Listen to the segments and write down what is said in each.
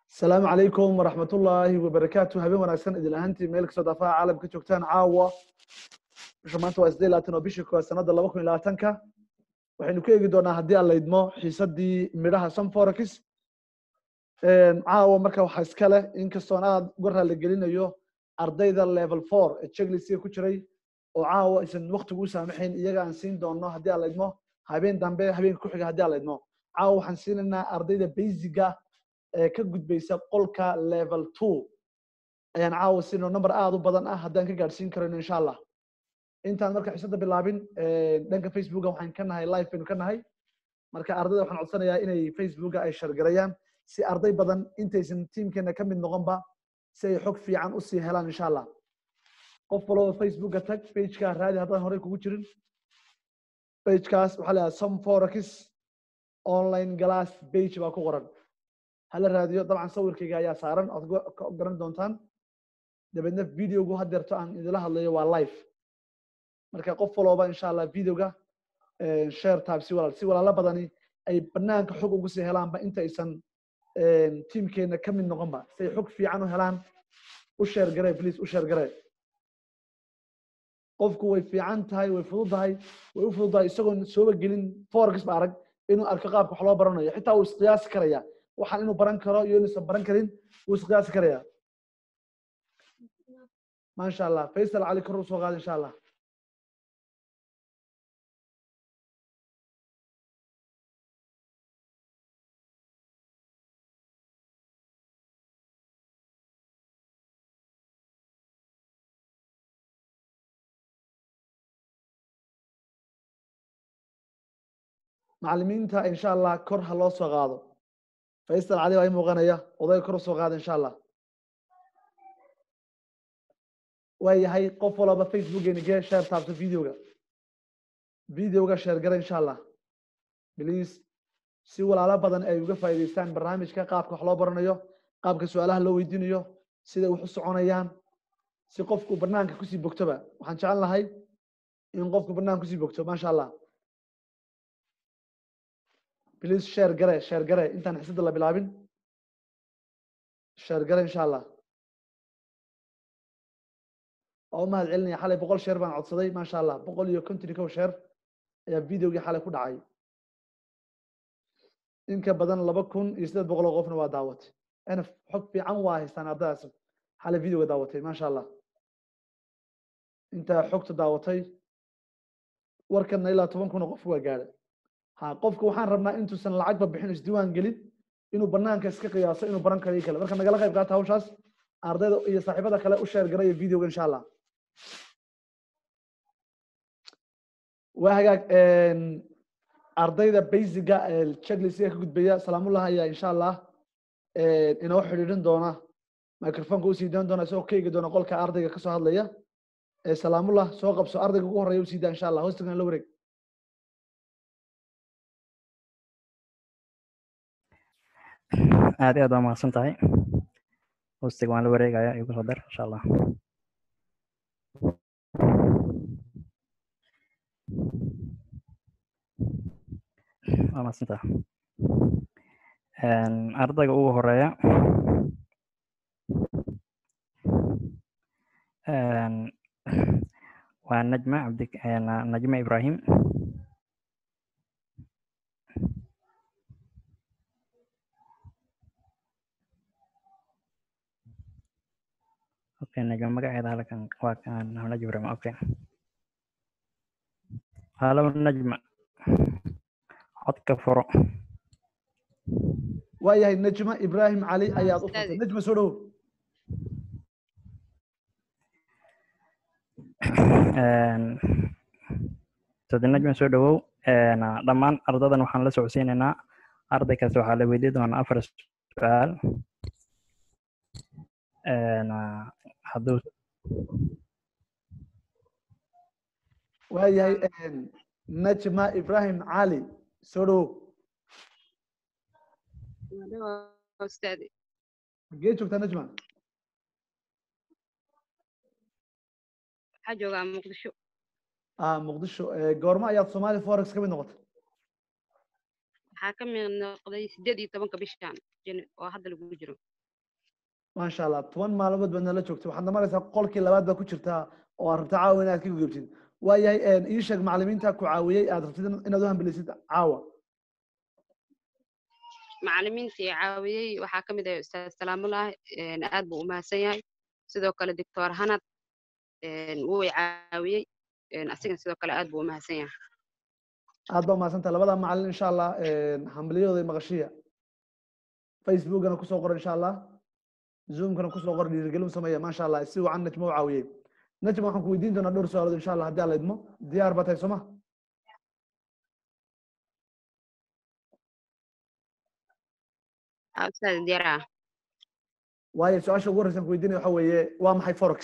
asalaamu calaykum waraxmat ullaahi wabarakaatu habeen wanaagsan idin ahaantii meel kastoo daafaha caalamka joogtaan caawa bisha maanta waa siddeed labaatan oo bishii koowaad sanadda laba kun iyo labaatanka waxaynu ku eegi doonaa haddii aan laydmo xiisadii midhaha sunforex caawa marka waxaa iska leh inkastoon aad uga raali gelinayo ardayda level four ee checklistga ku jiray oo caawa aysan waktigu u saamaxayn iyaga aan siin doono haddii aan laydmo habeen dambe habeenka ku xiga haddii aan laydmo caawa waxaan siinaynaa ardayda basiga ee ka gudbaysa qolka level two ayaan caawa siino number aad u badan ah haddaan ka gaadhsiin karayno insha allah intaan marka xiisada bilaabin dhanka facebooka waxaan ka nahay live baynu ka nahay marka ardayda waxaan codsanayaa inay facebooka ay shargarayaan si arday badan intaysan tiimkeena ka mid noqonba si ay xog fiican usii helaan insha allah qof walba facebooka tag pageka raadi haddaan horey kugu jirin pagekaas waxaa la some forex online glass page baa ku qoran hala raadiyo dabcan sawirkayga ayaa saaran oad ka garan doontaan dabeedna videogu hadeerto aan idila hadlayo waa live marka qof walooba insha allah videoga share tab si walaal si walaalo badani ay banaanka xog ugu sii helaanba inta aysan tiimkeena ka mid noqonba si ay xog fiican u helaan u share garee please u share garee qofku way fiican tahay way fududahay way u fududahay isagoon sooba gelin forex ba arag inuu arko qaabka wax loo baranayo xitaa wuu isqiyaasi karaya waxaan inuu baran karo iyo inuusan baran karin wuu isqiyaasi karaya maasha allah faysal cali kor u soo qaada insha allah macalimiinta insha allah kor ha loo soo qaado faysal cali baa ii muuqanaya odayga kor usoo qaada insha allah waa yahay qof walaba facebookeeni gee share taabto videoga videoga share gara insha allah please si walaalo badan ay uga faa'iidaystaan barnaamijka qaabka wax loo baranayo qaabka su-aalaha loo weydiinayo siday wax u soconayaan si qofku banaanka kusii bogtoba waxaan jecel lahay in qofku banaanka kusii bogto maasha allah please share gare share gare intaan xisada la bilaabin share gare insha allah waa u mahad celinaya xalay boqol sheer baan codsaday maasha allah boqol iyo konton kow sheer ayaa videogii xalay ku dhacay inka badan laba kun iyo siddeed boqol oo qofna waa daawatay nf xog fiican waa haystaan ardaydaas xalay videoga daawatay maasha allah intaa xogta daawatay warkana ilaa toban kun oo qof waa gaadhay ha qofka waxaan rabnaa intuusan lacagba bixin isdiiwaan gelin inuu banaanka iska qiyaaso inuu baran karo iyo kale marka nagala qayb qaata hawshaas ardayda iyo saaxiibada kale u sheer garaya videoga insha allah waa hagaag ardayda basiga checklistga ka gudbaya salaamullah ayaa insha allah inoo xidhiidhin doona microfonka usii daan doona isagoo ka eegi doona qolka ardayga kasoo hadlaya salaamullah soo qabso ardayga ugu horeeya usii daa insha allah hoostigan la wareeg aad iyo aad waa mahadsan tahay hostiga waan la wareegaya igu soo dar insha allah waa mahadsan tahay ardayga ugu horeeya waa najma cabdi najma ibrahim okay najma magaceeda halkan waa kan najma ibrahim okay halo najma codka furo waa yahay najma ibrahim cali ayaad u furtay najma soo dhowo sadi najma soo dhowow dhammaan ardadan waxaan la socodsiinaynaa arday kasta waxaa la weydiin doonaa afar su-aal hadduu waa yahay najma ibrahim cali soo dhowow magee joogtaa najma waxaa joogaa muqdisho ah muqdisho goorma ayaad somali forex ka mid noqotay waxaa ka mid noqday sideed iyo tobanka bishan Jan- oo hadda lagu jiro maasha allah toban maalmood baad nala joogtay waxaad namaraysaa qolkii labaad baad ku jirtaa oo aad rabta caawa inaad ka gudubtid waayahay ii sheeg macalimiinta ku caawiyey aad rabtid inaad u hambelisid caawa macalimiintii caawiyey waxaa ka mid ah ustaad salaamullah aad buu u mahadsan yahay sidoo kale doctor hanad wuu i caawiyey asigana sidoo kale aad buu u mahadsan yahay aad baa umahadsanta labada macalin insha allah hambaliyadooda maqashiya facebookana kusoo qor insha allah zoomkana kusoo qor dhiirigelin sameeya maasha allah si wacan najma u caawiyey najma waxaan ku weydiin doonaa dhowr su-aalood insha allah haddii alla idmo diyaar baa tahay sooma ustaad diyaar ah waayo su-aasha ugu horreysan ku weydiinaya waxa weeye waa maxay forex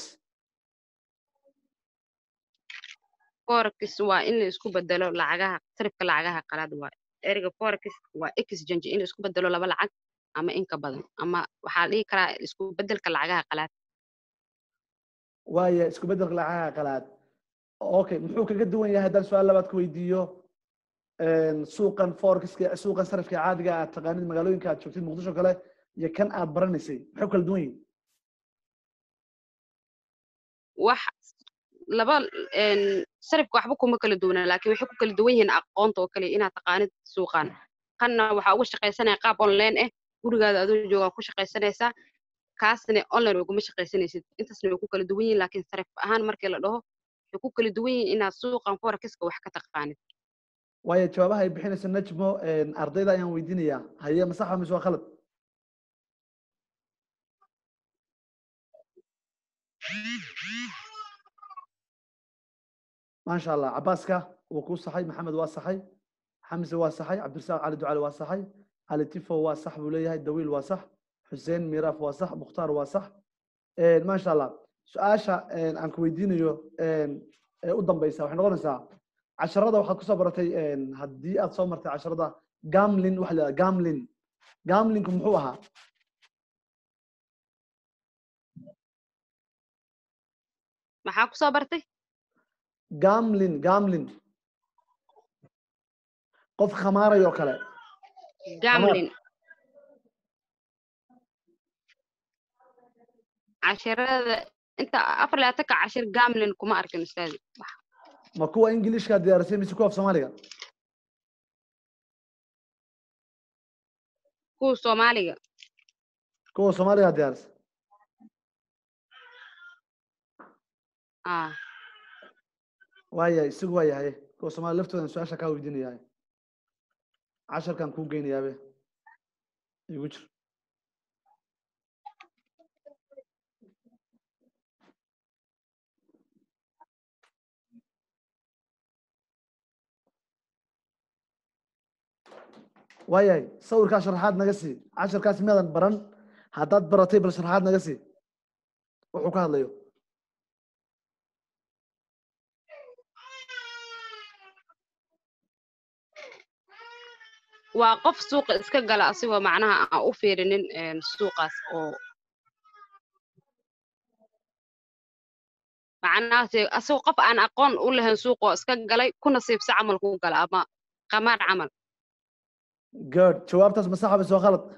forex waa in la isku bedelo lacagaha sarifka lacagaha qalaad waa ereyga forex waa exchange in la isku bedelo laba lacag ama in ka badan ama waxaa dhihi karaa isku bedelka lacagaha qalaad waayo isku bedelka lacagaha qalaad okay muxuu kaga duwan yahay haddaan su-aal labaad ku weydiiyo suuqan forexka suuqan sarifka caadiga aad taqaanid magaalooyinka aad joogtid muqdisho kale iyo kan aad baranaysay maxay kala duwan yihin wax laba sarifka waxba kuma kala duwanaa laakiin waxay ku kala duwan yihiin aqoonta oo kale inaad taqaanid suuqan kanna waxaa uga shaqaysanaya qaab online ah gurigaada adoo joogaa ku shaqaysanaysaa kaasna online uguma shaqaysanaysid intaasna way ku kala duwan yihiin laakiin sarif ahaan markii la dhaho waxay ku kala duwan yihiin inaad suuqan forexka wax ka taqaanid waayo jawaabaha ay bixinayso najmo ardayda ayaan weydiinayaa haye masaxa mise waa khalad maasha allah cabaaska wuu kuu saxay maxamed waa saxay xamse waa saxay cabdirasaaq cali ducali waa saxay cali tifo waa sax buu leeyahay dawiil waa sax xuseen miraaf waa sax mukhtaar waa sax maasha allah su-aasha aan ku weydiinayo ee u dambeysa waxay noqonaysaa casharada waxaad kusoo baratay haddii aad soo martay casharada gamlin waxa la yidhaha gamlin gamlinku muxuu ahaa maxaa kusoo bartay gamlin gamlin qof khamaarayo kale gamlin casharada inta afar labaatanka cashir gamlin kuma arkin ustaadi ma kuwa ingilishka diyaarisay mise kuwa af soomaaliga kuwa soomaaliga kuwa soomaaliga diyaarisay ah waayahay isagu waa yahay kuwa soomaaliya laftoodan su-aasha kaa weydiinayahay casharkan kuu geynayaabe igu jir waayahay sawirkaa sharaxaad naga sii casharkaas miyadan baran haddaad baratay bal sharaxaad naga sii wuxuu ka hadlayo waa qof suuqa iska gala asigoo macnaha aan u fiirinin suuqaas oo macnahaase asagoo qof aan aqoon u lahayn suuqoo iska galay ku nasiibsa camal ku gala ama qamaar camal good jawaabtaas ma saxa mise waa khalad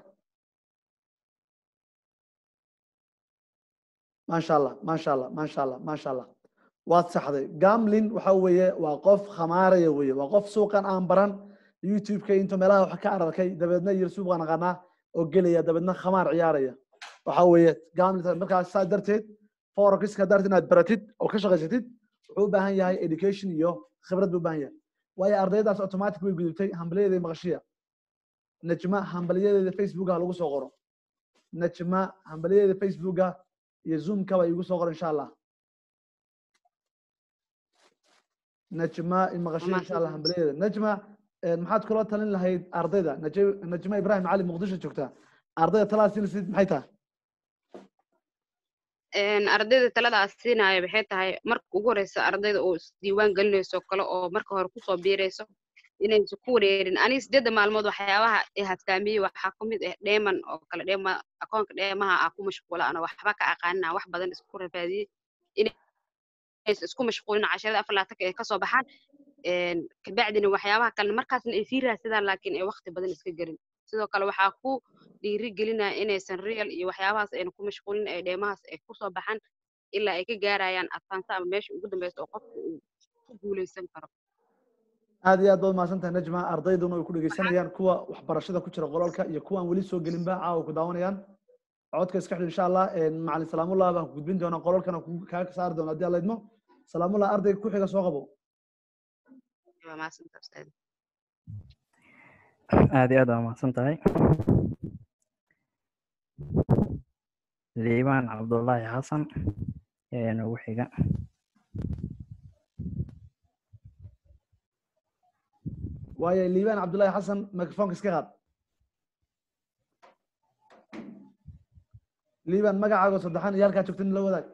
maasha allah maasha allah maasha allah maasha allah waad saxday gamlin waxa weeye waa qof khamaaraya weeye waa qof suuqan aan baran youtube-ka intuu meelaha wax ka ararkay dabeedna yir suuqan aqaanaa oo gelaya dabeedna khamaar ciyaaraya waxa weeye gamlin markaas saa darteed forexka haddaad inaad baratid oo ka shaqaysatid wuxuu u baahan yahay education iyo khibrad buu u baahan yahay waayo ardaydaas automatic way gudubtay hambalyadeeda maqashiya najma hambalyadeeda facebooka lagu soo qoro najma hambalyadeeda facebooka iyo zoomkaba igu soo qoro insha allah najma imaqashiya insha allah hambalyadeeda najma maxaad kula talin lahayd ardayda najma ibrahim cali muqdisho joogtaa ardayda talaad siinaysid maxay tahay ardayda taladaas siinaayo maxay tahay marka ugu horeysa ardayda oo isdiiwaan gelinayso kale oo marka hore kusoo biirayso inaysa ku wareerin aniga sideedda maalmood waxyaabaha ee haftaamiyey waxaa ku mid ah dheeman oo kale dheema akoonka dheemaha ah ku mashquula ana waxba ka aqaanina wax badan isku rafaadiyey inaysa isku mashquulin casharada afar laatanka ay kasoo baxaan kabacdina waxyaabaha kalena markaasna ay sii raadsadaan laakiin ay waqti badan iska gelin sidoo kale waxaa ku dhiiri gelinaya inaysan real iyo waxyaabahaas ayna ku mashquulin ee dheemahaas ay kusoo baxaan ilaa ay ka gaarayaan adfaansa ama meesha ugu dambeysa oo qofka uu ku guuleysan karo aad iyo aad baad mahadsantahay najma ardayduna ay ku dhegeysanayaan kuwa waxbarashada ku jira qolalka iyo kuwa aan weli soo gelinba caawa ku daawanayaan codka iska xidh insha allah macalin salaamullah baan ku gudbin doonaa qolalkana kaaga saari doona haddii alla idmo salaamullah ardayga ku xiga soo qabo waa mahadsantahay ustaad aad iyo aad waa mahadsan tahay liibaan cabdullaahi xasan ayaa noogu xiga waayo liibaan cabdullaahi xasan microfonka iska qaad liibaan magacaago saddexan iyo halkaa joogtin la wadaag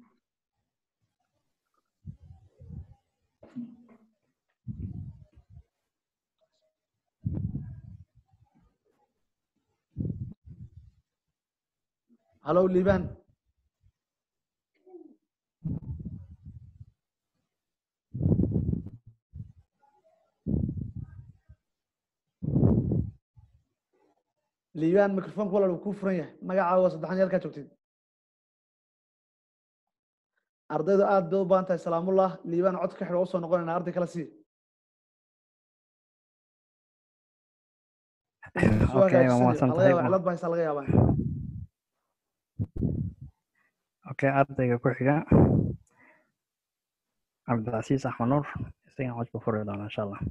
halo liibaan liibaan microfonka walaal uu kuu furan yahay magacaago saddexan iyo halkaa joogtid ardaydu aad bay u baahan tahay salaamullah liibaan cod ka xidh oo usoo noqonayna arday kala sii Okay, waa mahadsan tahay. cilad baa haysaa laga yaabaa okay ardayga ku xiga cabdilcasiis axmed nuur isagana codka furi doona insha allah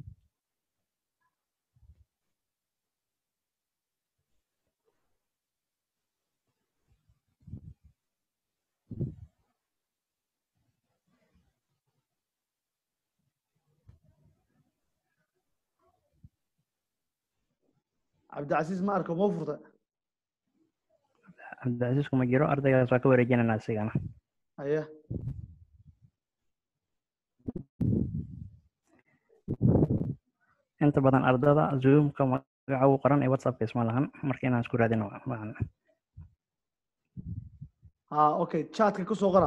cabdicasiis ma arko mau furta cabdilcasiis kuma jiro ardaygaas waa ka wareejinayna isigana aya inta badan ardada zoomka magaca ugu qoran ee whatsappka isma lahan marka inaan isku raadino maahan ha okay chatka kusoo qora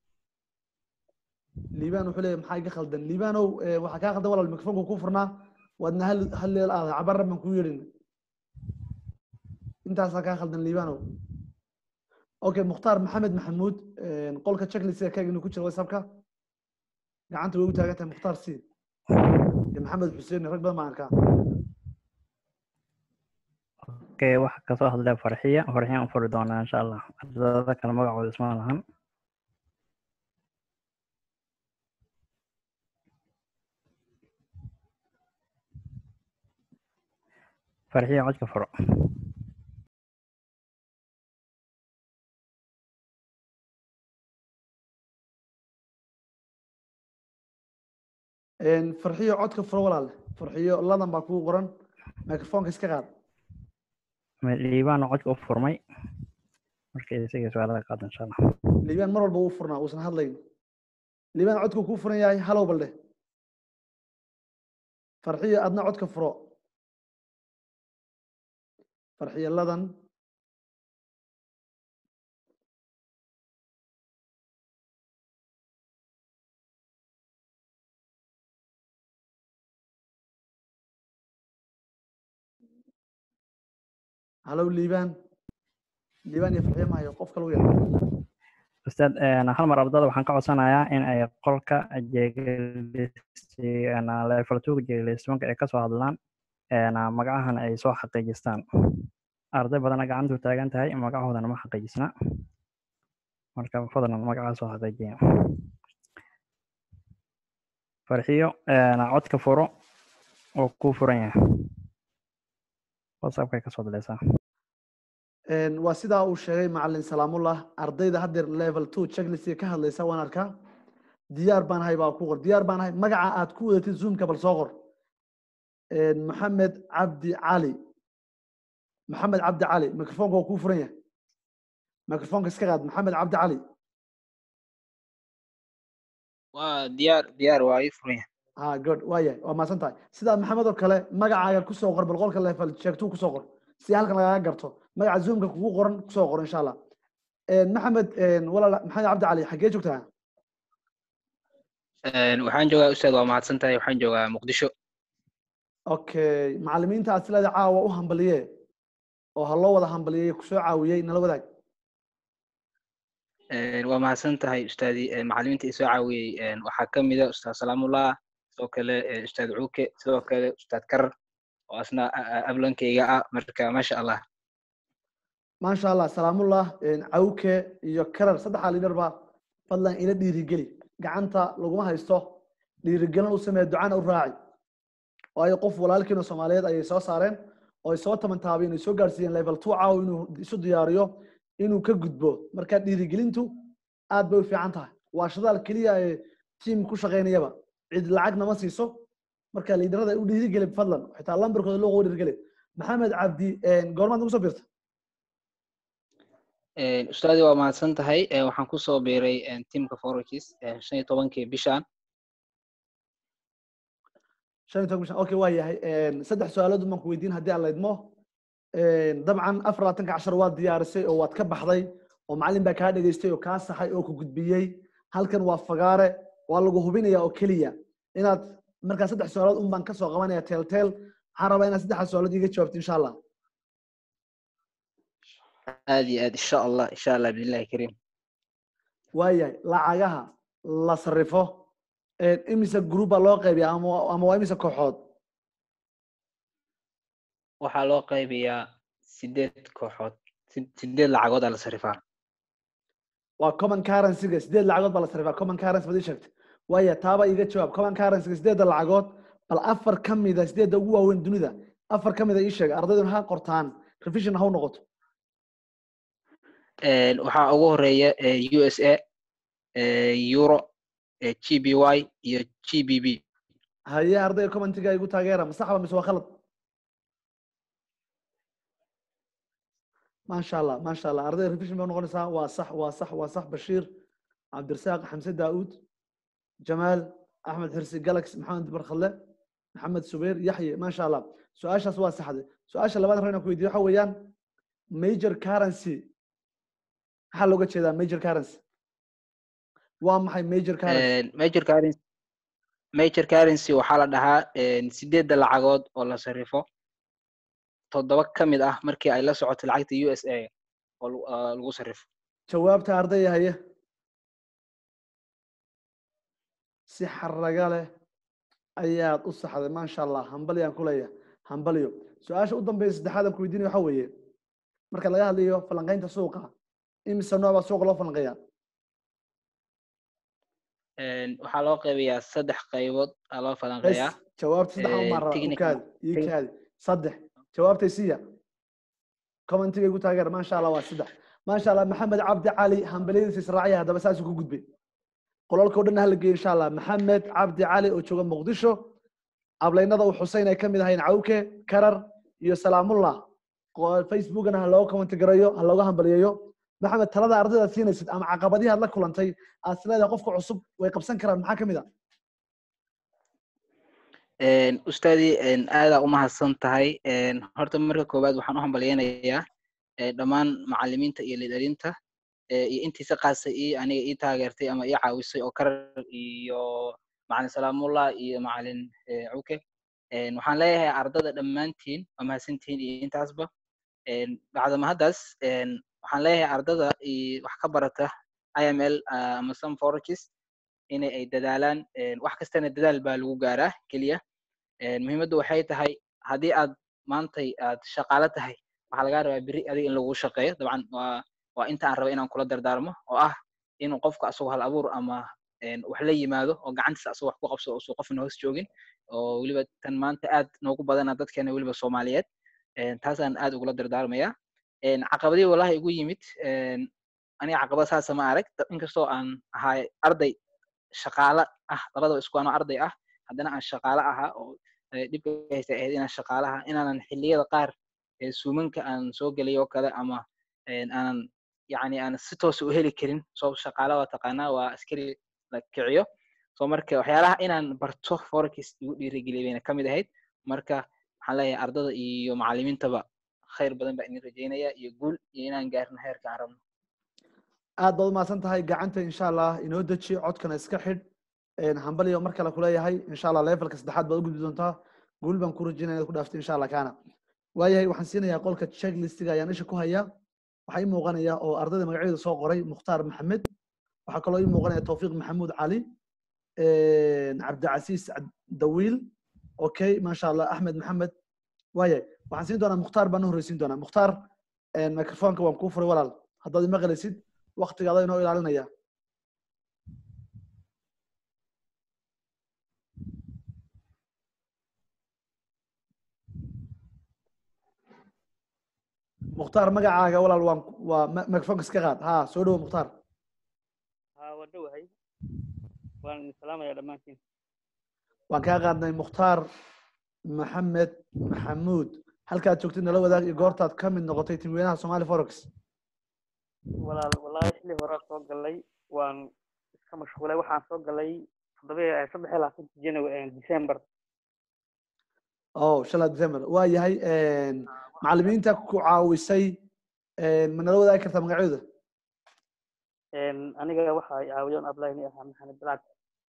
liibaan wuxuu leeyahay maxaa iga khaldan liibaanow waxaa kaa khaldan walaal microfonka ku furnaa waadna hal hal leel aaday cabarra baan kuu yeedhin intaasaa kaa khaldan liibaanow okay mukhtaar maxamed maxamuud qolka checklist kaaginu ku jira whatsappka gacanta way u taagan tahay mukhtaar si iyo maxamed xuseen rag badan baan arkaa okay waxa kasoo hadlay farxiya farxiya aan furi doonaa insha allah ardada kale magacooda isma lahan farxiya codka furo farxiyo codka furo walaale farxiyo ladan baa kugu qoran microfonka iska qaad liibaan codka u furmay marka isaga su-aalada qaado insha allah liibaan mar walba uu furnaa uusan hadlayn liibaan codka kuu furan yahay halow balde farxiyo adna codka furo farxiyo ladan halow liibaan liibaan iyo farxiyo mahayo qof kale u yar ustaad hal mar ardada waxaan ka codsanayaa in ay qolka level two jeeglismanka ay kasoo hadlaan magacahan ay soo xaqiijistaan arday badana gacantu taagan tahay magacahoodana ma xaqiijisna marka fadlan magacaa soo xaqiijiya farxiyo codka furo oo kuu furan yahay whatsappkay kasoo daleysaa waa sidaa uu sheegay macalin salaamullah ardayda haddeer level two checklist ka hadlaysa waan arkaa diyaar baan ahay baa ku qor diyaar baan ahay magaca aad ku wadatid zoomka bal soo qor maxamed cabdi cali maxamed cabdi cali microfonka waa kuu furan yahay microfonka iska qaad maxamed cabdi cali waa diyaar diyaar waa ii furan yahay ha good waa yahay waa maasan tahay sidaa maxamed oo kale magacaaga kusoo qor bal qolka level sheegtuu kusoo qor si halkan lagaga garto magaca zoomka kugu qoran kusoo qor insha allah maxamed walaal maxamed cabdi cali xaggee joogtaa waxaan joogaa ustaad waa mahadsan tahay waxaan joogaa muqdisho okay macalimiinta aad sileeda caawa u hambaliye oo ha loo wada hambaliyey kusoo caawiyey nala wadaag Een, waa mahadsan tahay ustaadi een, macallimiinta i soo caawiyey een, waxaa ka mid a ustaad salaamullah sidoo kale een, ustaad cuuke sidoo kale ustaad karar oo asna a- a- ablankayga ah marka maasha allah maasha allah salaamullah cawke iyo karar saddexdaa liidar ba fadlan ila dhiirigeli gacanta laguma haysto dhiirigelin u samee ducana u raaci waayo qof walaalkiina soomaaliyeed ayay soo saareen oo ay soo tamantaabeen ay soo gaarsiiyeen level two caaw inuu isu diyaariyo inuu ka gudbo marka dhiirigelintu aad bay u fiican tahay waa shadaal keliya ee tiim ku shaqaynayaba cid lacag nama siiso marka liidarada u dhiirigeli fadlan xitaa lambarkooda loo dhiirigeli maxamed cabdi goormaad nagu soo biirta Een, ustaadi waa mahadsan tahay een, waxaan kusoo biiray een, tiimka forokis shan iyo tobankii bishaan shan iyo toban bishan okay waa yahay saddex su-aalood baan ku weydiin haddii aan la idmo dabcan afar labaatanka cashar waad diyaarisay oo waad ka baxday oo macallin baa kaa dhegaystay oo kaa saxay oo ku gudbiyey halkan waa fagaare waa lagu hubinaya oo keliya inaad markaa saddex su-aalood un baan kasoo qabanaya teelteel waxaan rabaa inaad saddexda su-aalood iga jawaabto insha allah aad iyo aad insha allah insha allah biillahi kariim waayahay lacagaha la sarrifo imise group baa loo qaybiya ama ama waa imise kooxood waxaa loo qaybiyaa sideed kooxood si- sideed lacagood aa la sarifaa waa common currency-ga sideed lacagood baa la sarrifaa common currency baad ii sheegtay waaya taaba iga jawaab common currency-ga sideedda lacagood bal afar ka mida sideedda ugu waaweyn dunida afar ka mida ii sheeg ardayduna ha qortaan revision ha u noqoto Een, waxaa ugu horeeya ee, u s a ee, euro ee, g b y iyo g b b haye ardayga commentiga igu taageera ma sax ba mise waa khalad maasha allah maasha allah ardayga revision bay noqonaysaa waa sax waa sax waa sax bashiir cabdirasaaq xamse daauud jamaal axmed xirsi galax maxamed barkhalle maxamed subayr yaxye maasha allah su-aashaas waa saxde su-aasha labaad rabna ku weydiiyo waxa weeyaan major currency maxaa looga jeedaa major currency waa maxay major currency Een, major currency major currency waxaa la dhahaa een, sideedda lacagood oo la sarifo toddoba ka mid ah markii ay la socoto lacagta u s a oo lagu- aa, lagu sarifo jawaabta ardayga haye si xaraga leh ayaad u saxday maasha allah hambalyaan ku leeyahay hambalyo su-aasha u dambeysa saddexaad aan ku weydiinaya waxa weeye marka laga hadlayo falanqaynta suuqa imise nooc baa suuqa loo falanqeeyaa Een, waxaa loo qaybiyaa saddex qaybood aa loo bes falanqeeyaa jawaabta saddex Eh, umaan rabaa u technical- kaadi ii tec- kaadi saddex jawaabtay siiya commentiga igu taageer maasha allah waa saddex maasha allah maxamed cabdi cali hambalyadiisa israaciya haddaba saasuu ku gudbay qolalka o dhan hala geeyo insha allah maxamed cabdi cali oo jooga muqdisho ablaynada uu xuseyn ay kamid ahayn cawke karar iyo salaamullah Qo- facebookana ha looga commenti garayo ha looga hambaliyeeyo maxamed talada ardaydaad siinaysid ama caqabadihi aad la kulantay aad is leedahay qofka cusub way qabsan karaan maxaa kamid a Een, ustaadi een, aadaa umahadsan tahay Een, horta marka koowaad waxaan u hambalyeynayaa ee, dhammaan macallimiinta iyo lidarinta ee, iyo intiisa qaasa ii aniga ii taageertay ama ii caawisay oo karar iyo macalin salaamullah iyo macalin ee, cuke Een, waxaan leeyahay ardada dhammaantiin waa mahadsantihiin iyo intaasba Een, bacdama haddaas een, waxaan leeyahay ardada iyo wax ka barata iml ah, ama some forages inay ay dadaalaan Een, wax kastana dadaal baa lagu gaaraa keliya Een, muhiimaddu waxay tahay haddii aad maantay aad shaqaalo tahay waxaa lagaa rabaa beri adiga in lagu shaqeeyo dabcan waa waa inta aan raba inaan kula dardaarmo oo ah inuu qofka asagoo hal abuur ama een, wax la yimaado oo gacantiisa asagoo wax ku qabsado oo suu qofna hoos joogin oo weliba tan maanta aad noogu badana dadkeena weliba soomaaliyeed Een, taasaan aad ugula dardaarmaya Een, caqabadii wallahi igu yimid een, aniga caqabad saasa ma arag da- inkastoo aan ahay arday shaqaale ah labadaba isku anoo arday ah haddana aan shaqaale ahaa oo eh, dhibka haysta ahayd inaan shaqaalaha inaanan xilliyada qaar ee suumanka aan soo gelay oo kale ama een, aanan yacni aan si toos u heli karin soo shaqaale waa taqaanaa waa askari la kiciyo so marka waxyaalaha inaan barto forex igu dhiirigeliyay bayna ka mid ahayd marka waxaan leeyahay ardada iyo macallimiintaba khayr badan baa idin rajeynaya iyo guul iyo inaan gaarno heerka aan rabno aad baad umahadsan tahay gacanta insha allah inoo deji codkana iska xidh hambaliyo mar kale kuleeyahay insha allah levelka saddexaad baad u gudbi doontaa guul baan ku rajeynaya inaad ku dhaaftay insha allah kaana waayahay waxaan siinayaa qolka checklistiga ayaan isha ku hayaa waxaa ii muuqanaya oo ardayda magacyada soo qoray mukhtaar maxamed waxaa kaloo ii muuqanaya tawfiiq maxamuud cali cabdicasiis dawiil okay maasha allah axmed maxamed waayahay waxaan siin doonaa mukhtaar baan u horreysiin doonaa mukhtaar microfonka waan kuu furay walaal haddaad ima qalaysid waktigaada inoo ilaalinaya mukhtaar magacaaga walaal waan waa microfonka iska qaad ha soo dhowo mukhtaar ha waa dhowahay waan idin salaamaya dhammaantiin waan kaa qaadnay mukhtaar maxamed maxamuud halkaad joogtid nala wadaag iyo goortaad ka mid noqotay timweynaha somali forex walaal wallaahi xilli horaa soo galay waan iska mashquulay waxaan soo galay toddoba saddex iyo labaatanki january december oh shala december waa yahay macallimiinta ku caawisay ma nala wadaagi kartaa magacyadooda aniga waxa ay caawiyoon ablayni ahaa maxamed balaag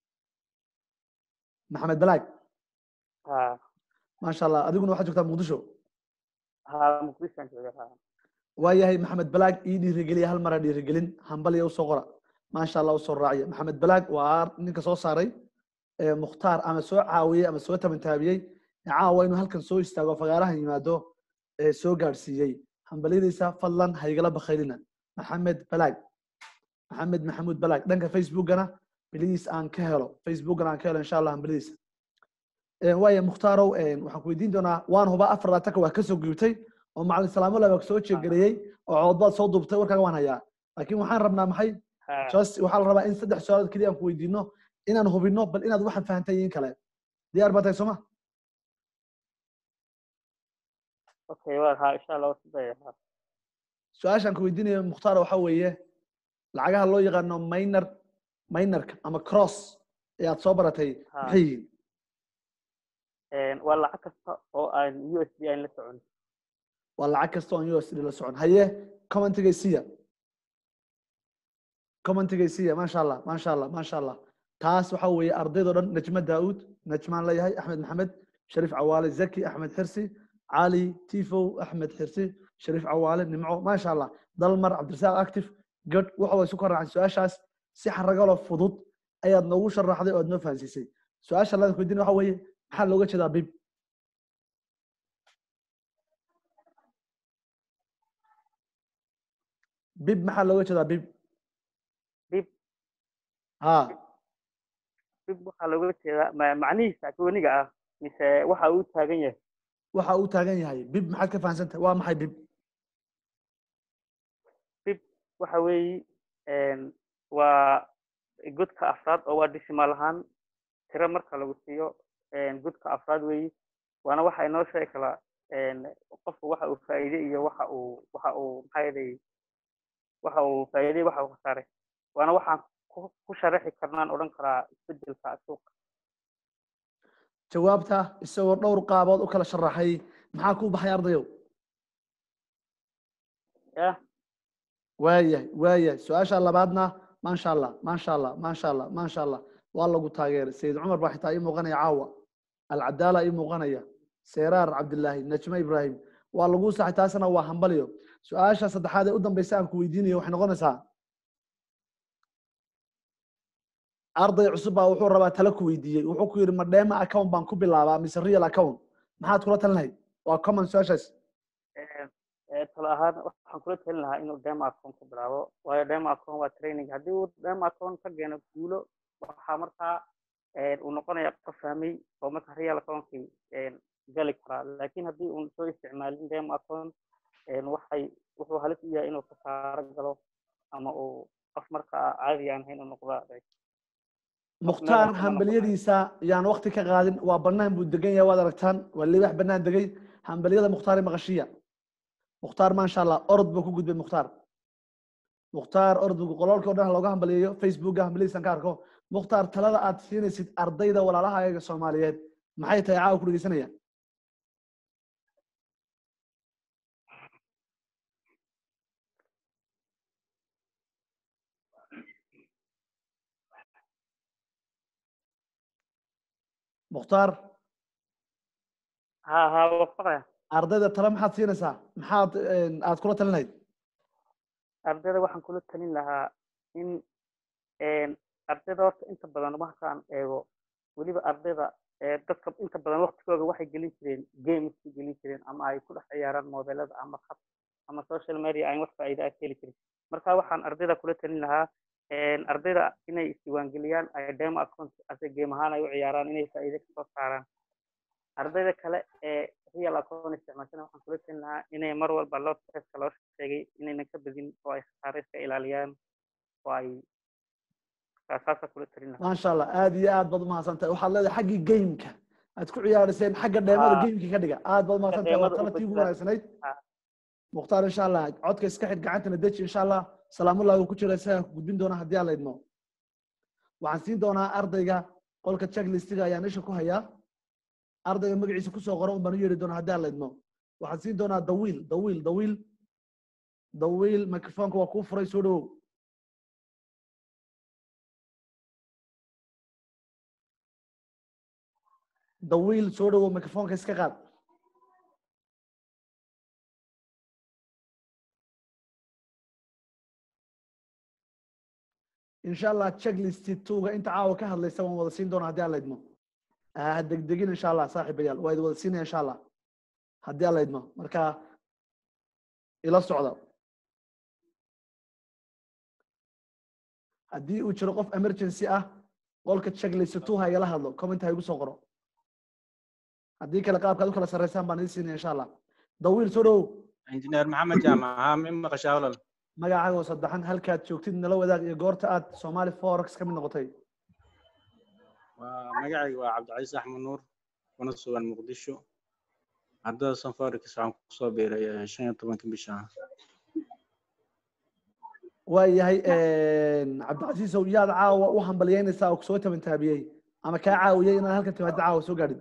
maxamed balaag ha maasha allah adiguna waxaad joogtaa muqdisho ha muqdishoan jooga ha waa yahay maxamed balaag ii dhiirigeliya hal mara dhiirigelin hambaliya usoo qora maasha allah usoo raaciya maxamed balaag waa ninka soo saaray mukhtaar ama soo caawiyey ama soo tabantaabiyey caawa inuu halkan soo istaago fagaarahan yimaado soo gaadhsiiyey hambalyadiisa fadlan haygala bakaylina maxamed balaag maxamed maxamuud balaag dhanka facebookana bliis aan ka helo facebookana aan ka helo insha allah hambalyadiisa waaya mukhtaarow waxaan ku weydiin doonaa waan hubaa afar laataka waa kasoo gubtay oo macalin salaamo laba soo jeegareeyey oo coodbaad soo duubtay warkaaga waan hayaa laakiin waxaan rabnaa maxay just waxaa la rabaa in saddex su-aalood keliya aan ku weydiino inaan hubino bal inaad waxaan fahantay in kale diyaar baa tahay sooma okay waa ha insha allah wasidaya ha su-aashaan ku weydiinayo mukhtaar waxa weeye lacagaha loo yaqaano minor minorka ama cross ee aad soo baratay maxay yihiin waa lacag kasta oo aan u s d aan la socon waa lacag kasta oo aan u s d la socon haye commentigay siya commentigay siya maasha allah maasha allah maasha allah taas waxa weeye ardaydoo dhan najma daauud najmaan leeyahay axmed maxamed shariif cawaale zaki axmed xirsi cali tifow axmed xirsi shariif cawaale nimco maasha allah dalmar cabdirasaaq active gad waxa way isu karaaceen su-aashaas si xaragalo fudud ayaad noogu sharaxday oo aad noo fahansiisay su-aasha ladan weydiin waxa weeye maxaa looga jeedaa bib bib maxaa looga jeedaa bib bib ha bib waxaa looga jeedaa ma- macnihiisa gooniga ah mise waxa uu taagan yahay waxa uu taagan yahay bib maxaad ka fahansantahay waa maxay bib bib waxa weeye waa godka afraad oo waa decimal ahaan tiro marka lagu siiyo godka afraad weeye waana waxa inoo sheegi kala qofku waxa uu faa'iide iyo waxa uu waxa uu maxaa yeelay waxa uu faa'iiday waxa uu khasaaray waana waxaan ku ku sharaxi karnaan odhan karaa isbedelka suuqa jawaabta isagoo dhowr qaabood u kala sharaxay maxaa ku baxay ardayow yah waayahay waayahay su-aasha labaadna maasha allah maasha allah maasha allah maasha allah waa lagu taageeray sayid cumar baa xitaa ii muuqanaya caawa alcadaala ii muuqanaya seeraar cabdilaahi najme ibrahim waa lagu saxay taasna waa hambaliyo su-aasha saddexaad ee u dambeysa aan ku weydiinayo waxay noqonaysaa arday cusub baa wuxuu rabaa talo ku weydiiyey wuxuu ku yidhi ma dheema account baan ku bilaabaa mise real account maxaad kula talin lahayd waa common su-aashaas talo ahaan waxaan kula talin lahaa inuu demo account ku bilaabo waayo demo account waa training haddii uu demo account ka keeno guulo waxaa markaa uu noqonaya qof fahmay oo marka real accountkii gali karaa laakiin haddii uun soo isticmaalin demo account waxay wuxuu halis u yahay inuu kasaaro galo ama uu qof markaa caadi aan ahayn u noqda mukhtaar hambalyadiisa yaan wakti ka qaadin waa banaan buu degan yahay waad aragtaan waa libax banaan degay hambalyada mukhtaar maqashiya mukhtaar maasha allah orod buu ku gudbay mukhtaar mukhtaar orod buu qololkii o dhan looga hambaliyeeyo facebooka hambalyadiisan ka arko mukhtaar talada aad siinaysid ardayda walaalahaaga soomaaliyeed maxay tahay caawa ku dhegeysanaya mukhtaar ha ha wafaqaya ardayda tale maxaad siinaysaa maxaad een, aad kula talin lahayd ardayda waxaan kula talin lahaa in een, ardayda horta inta badan markaan eego weliba ardayda ee dadka inta badan waqtigooda waxay gelin jireen games ku gelin jireen ama ay ku dhex ciyaaraan mobilada ama khad ama social media aan wax faa'iido ah ka heli jirin marka waxaan ardayda kula talin lahaa een, ardayda inay isdiiwaangeliyaan ay demo account ase game ahaan ay u ciyaaraan inay faa'iido kasoo saaraan ardayda kale ee real account isticmaashana waxaan kula talin lahaa inay mar walba loo teska loo sheegay inaynan ka badin oo ay khasaare iska ilaaliyaan oo ay saasa kula talin lahaa maasha allah aad iyo aad baad umahadsantahay waxaad leedahay xaggii gameka aad ku ciyaariseen xagga dheemada Haa. gamekii ka dhiga aad baad umahadsantahay waa dheemada u talatii ugu badbaad. wanaagsanayd Haa. mukhtaar insha allah codka iska xidh gacantana deji insha allah salaamullahi uu ku jira isagaa ku gudbin doona haddii aan la idmo waxaan siin doonaa ardayga qolka checklistiga ayaan isha ku hayaa ardayga magaciisa kusoo qora un baan u yeeri doonaa haddii aan la idmo waxaan siin doonaa dawiil dawiil dawiil dawiil microfonka waa kuu furay soo dhawow dawiil soo dhawow microfonka iska qaad insha allah checklist tuga inta caawa ka hadlaysa waan wada siin doonaa haddii aan la idmo ha degdegin insha allah saaxiibayaal waa idin wada siinaya insha allah haddii aan la idmo marka ila socda haddii uu jiro qof emergency ah qolka checklist two ha igala hadlo comment ha igu soo qoro haddii kale qaabkaad u kala sarreysaan baan idin siinaya insha allah dawiil soo dhowow injineer maxamed jaamac haa mi maqashaa walal magacaaga oo saddexan halkaad joogtid nala wadaag iyo goorta aad somali forex ka mid noqotay waa magacayga waa cabdicasiis axmed nuur kuna sugan muqdisho ardada sanforex waxaan kusoo biiray eh, shan iyo tobanka bisha waayahay cabdicasiisow yaad caawa u hambalyeynaysaa oo kusoo tabantaabiyey ama kaa caawiyey inaad halkan timaado caawa soo gaadhid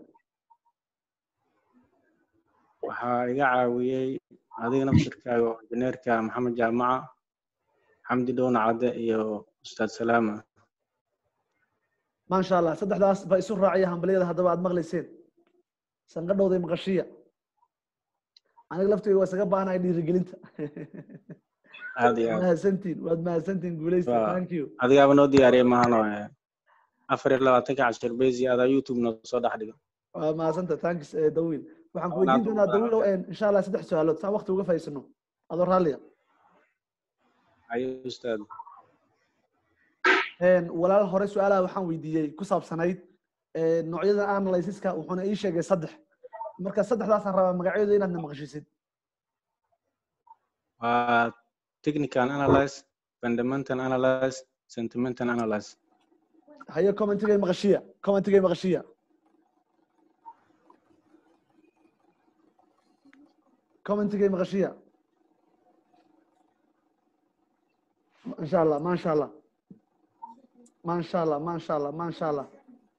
waxaa iga caawiyey adiga nafsirkaaga oo injineerka maxamed jaamaca xamdi dhowna cadde iyo ustaad salaama maasha allah saddexdaas ba isu raacaya hambalyada haddaba aad maqlayseen sanqadhowday maqashiya aniga laftayga waa isaga baahanahay dhiirigelinta aad iyo waad aad mahadsantiin waad mahadsantiin guuleysta Waa- thank you adigaaba noo diyaariyey mahano eh, afar iyo labaatanka cashir bezi adaa youtube noo soo dhex dhiga waa mahadsanta thanks eh, dawiil waxaan ku Waa weydiin naad doonaa ugu dawiil oo insha allah saddex su-aalood saan waqti uga faa'iidsano adoo raalliya ayo ustaad Een, walaal hore su-aalaha waxaan weydiiyey ku saabsanayd ee, noocyada analysiska wuxuuna ii sheegay saddex marka saddexdaasaan rabaa magacyadooda inaad na maqashisid waa technical analyze fundamental analyze sentimental analyze haye commentigay maqashiya commentigay maqashiya commentigay maqashiya masha allah masha allah masha allah masha allah masha allah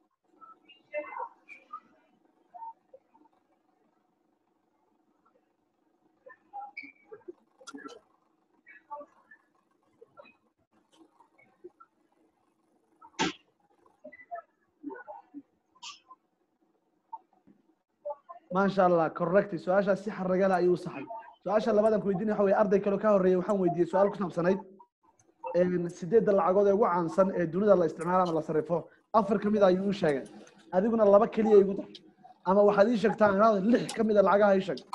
maasha allah correct su-aashaas si xaragala ayuu u saxay su-aasha labadan ku weydiinaya waxa weye arday kaloo ka horreeyay waxaan weydiiyey su-aal ku saabsanayd een, sideedda lacagood ee ugu caansan ee dunida la isticmaalo ama la sarrifo afar ka mid a ayuu u sheegay adiguna laba keliya igu dar ama waxaad ii sheegtaa inaad lix ka mid a lacagaha ii sheeg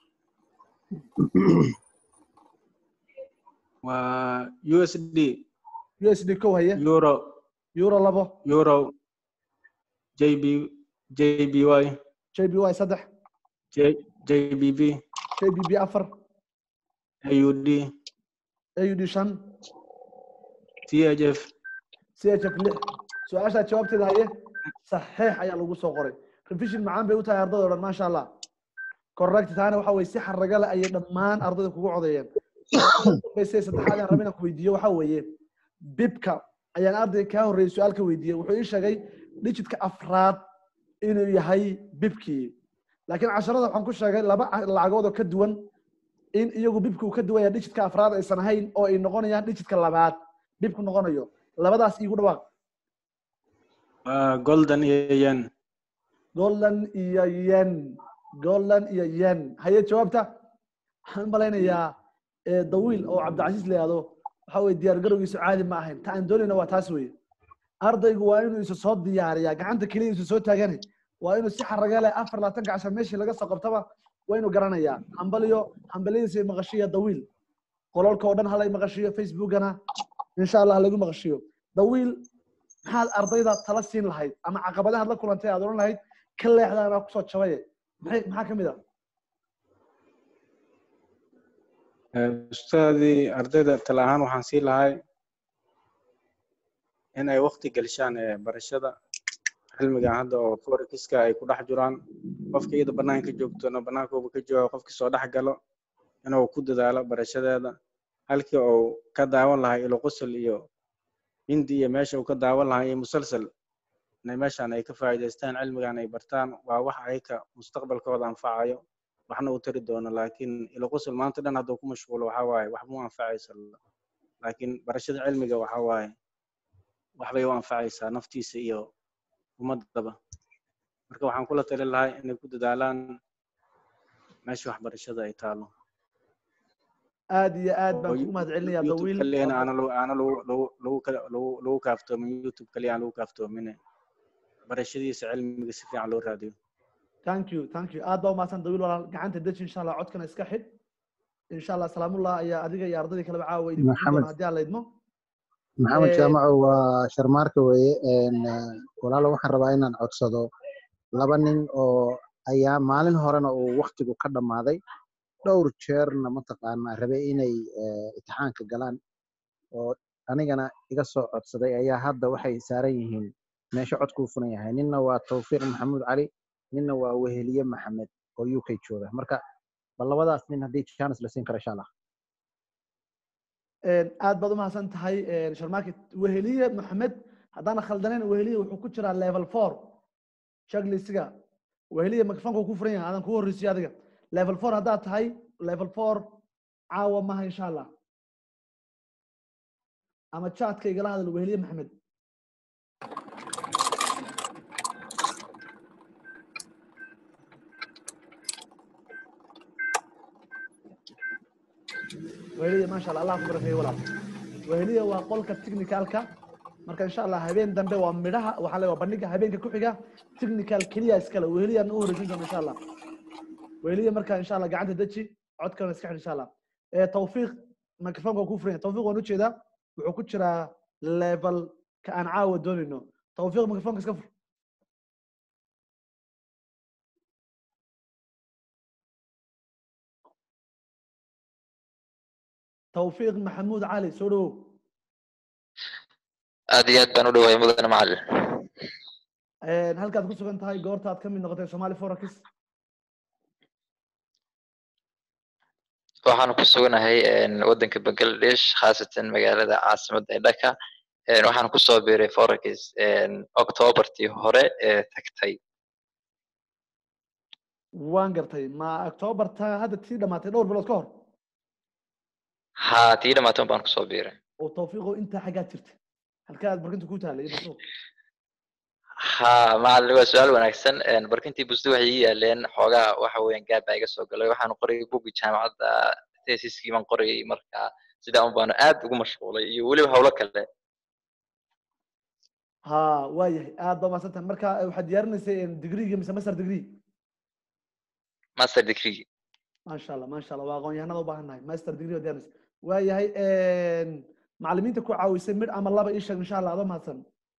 waa usd u s d kow haye euro euro labo euro jb jby j b y saddex J- jbb j b b afar aud a u d shan thf c h f lix su-aashaa jawaabteeda haye saxiix ayaa lagu soo qoray revision macaan bay u tahay ardayda o dhan maasha allah correct taana waxa weye si xaragale ayay dhammaan ardayda kugu codeeyeen base saddexaad aan rabin inaan ku weydiiyo waxa weeye bibka ayaan ardayga kaa horreeyey su-aal ka weydiiyey wuxuu ii sheegay digitka afraad inuu yahay bibkii laakiin casharada waxaan ku sheegay laba ca- lacagood oo ka duwan in iyagu bibku uu ka duwan yahay digitka afraad aysan ahayn oo ay noqonayaan digitka labaad bibku noqonayo labadaas iigu dhawaaq waa golden iyo yen golden iyo yen golan iyo yen haye jawaabta waxaan u malaynayaa eh, dawiil oo cabdicasiis la yihahdo waxa weye diyaar garowgiisu caadi ma ahayn ta aan doonayna waa taas weye ardaygu waa inuu isu soo diyaariyaa gacanta keliya isu soo taagane waa inuu si xaraga leh afar labaatanka cashar meeshii laga soo qabtaba waa inuu garanayaa hambaliyo hambaliyadiisa maqashiya dawiil qolalka oo dhan halay maqashiyo facebookana insha allah halagu maqashiyo dawiil maxaad ardayda tala siin lahayd ama caqabadahaad la kulantay aad odhan lahayd ka leexdaana kusoo jabaye maxay maxaa kamid a ustaadii ardayda tala ahaan waxaan sii lahay in ay waqti gelshaan ee barashada cilmigan hadda oo forexiska ay ku dhex jiraan qofka iyada banaanka joogtona banaankooba ka jooga qofkii soo dhex galo inuu ku dadaalo barashadeeda halkii uu ka daawan lahaa ilo qosol iyo hindi iyo meesha uu ka daawan lahaa iyo musalsal inay meeshaan ay ka faa'iidaystaan cilmigan ay bartaan waa wax ayaka mustaqbalkooda anfacayo waxna u tari doono laakiin ilo qosol maanta dhan hadduu ku mashquulo waxaa waaye waxba u anfacaysa laakiin barashada cilmiga waxaa waaye waxbay u anfacaysaa naftiisa iyo ummadaba marka waxaan kula tali lahay inay ku dadaalaan meesha waxbarashada ay taalo aad iyo aad baan oo kugu mahad celinayaa youtube dawiil kaliyana aana lagu aana lagu lagu lagu kala- lagu lagu kaaftoomin youtube kaliya aan lagu kaaftoomine barashadiisa cilmiga si fiican loo raadiyo thank you thank you aad baa umahadsan dawiil walaal gacanta deji insha allah codkana iska xidh insha allah salaamullah ayaa adiga iyo ardadii kaleba caawa idin gudbin Maxamed. doona haddii aan la idmo maxamed Eh, jaamaco waa sharmaarka weeye een, eh, walaalo waxaan rabaa inaan codsado laba nin oo ayaa maalin horena uu waktigu ka dhammaaday dhowr jeerna mataqaanaa rabe inay eh, imtixaanka galaan oo anigana iga soo codsaday ayaa hadda waxay saaran yihiin meesha codkuu furan yahay ninna waa tawfiiq maxamuud cali ninna waa weheliye maxamed oo u k jooga marka bal labadaas nin haddii chance la siin karo insha allah een, aad baad umahadsan tahay een, sharmaarket weheliye maxamed haddaan khaldanayn weheliye wuxuu ku jiraa level four checklistga weheliye microfonka ku furan yahay aadan kugu horreysiyo adiga level four haddaad tahay level four caawa maha insha allah ama chatka igala hadal weheliye maxamed weheliye maasha allah allah ku barakeeyo walaal weheliye waa qolka technicalka marka insha allah habeen dambe waa midhaha waxaa la waa bandhiga habeenka ku xiga technical keliya iskale weheliyan u horeysin doona insha allah weheliye marka insha allah gacanta deji codkana iska xidh insha allah ee tawfiiq microfonka ku furan yahay tawfiiq waan ujeedaa wuxuu ku jiraa level ka aan caawa doonayno tawfiiq microfonka iska fur tawfiiq maxamuud cali soo dhawow aad iyo aad baan u dhawahay mudane macalin Een, halkaad ku sugan tahay goorta aad ka mid noqotay somali forex waxaan ku suganahay een, waddanka bangladesh khaasatan magaalada caasimadda ee dhaka Een, waxaan kusoo biiray forex een, octobertii hore ee tagtay waan gartay ma october ta hadda tii dhamaatay dhowr bilood ka hor haa tii dhamaatan baan kusoo biiray oo tawfiiqo intaa xaggaad jirta halkaa aad barkinta ku taalay iyo masuuq haa macalin waa su-aal wanaagsan Een, barkintii busti waxay ii yaaleen xoogaa waxa weeyaan gaab baa iga soo galay waxaan qorayay bugi jaamacadda tesiskii baan qorayay marka sidaa un baanu aad ugu mashquulay iyo weliba howlo kale ha waayahay aad baa mahadsan tahay marka eh, waxaad diyaarinaysay degreega mise master degree master degree maasha allah maasha allah waa aqoon-yahanada u baahan nahay master degree baad diyaarinaysa waayahay macalimiinta ku caawisay mid ama laba ii sheeg insha allah adoo mahadsan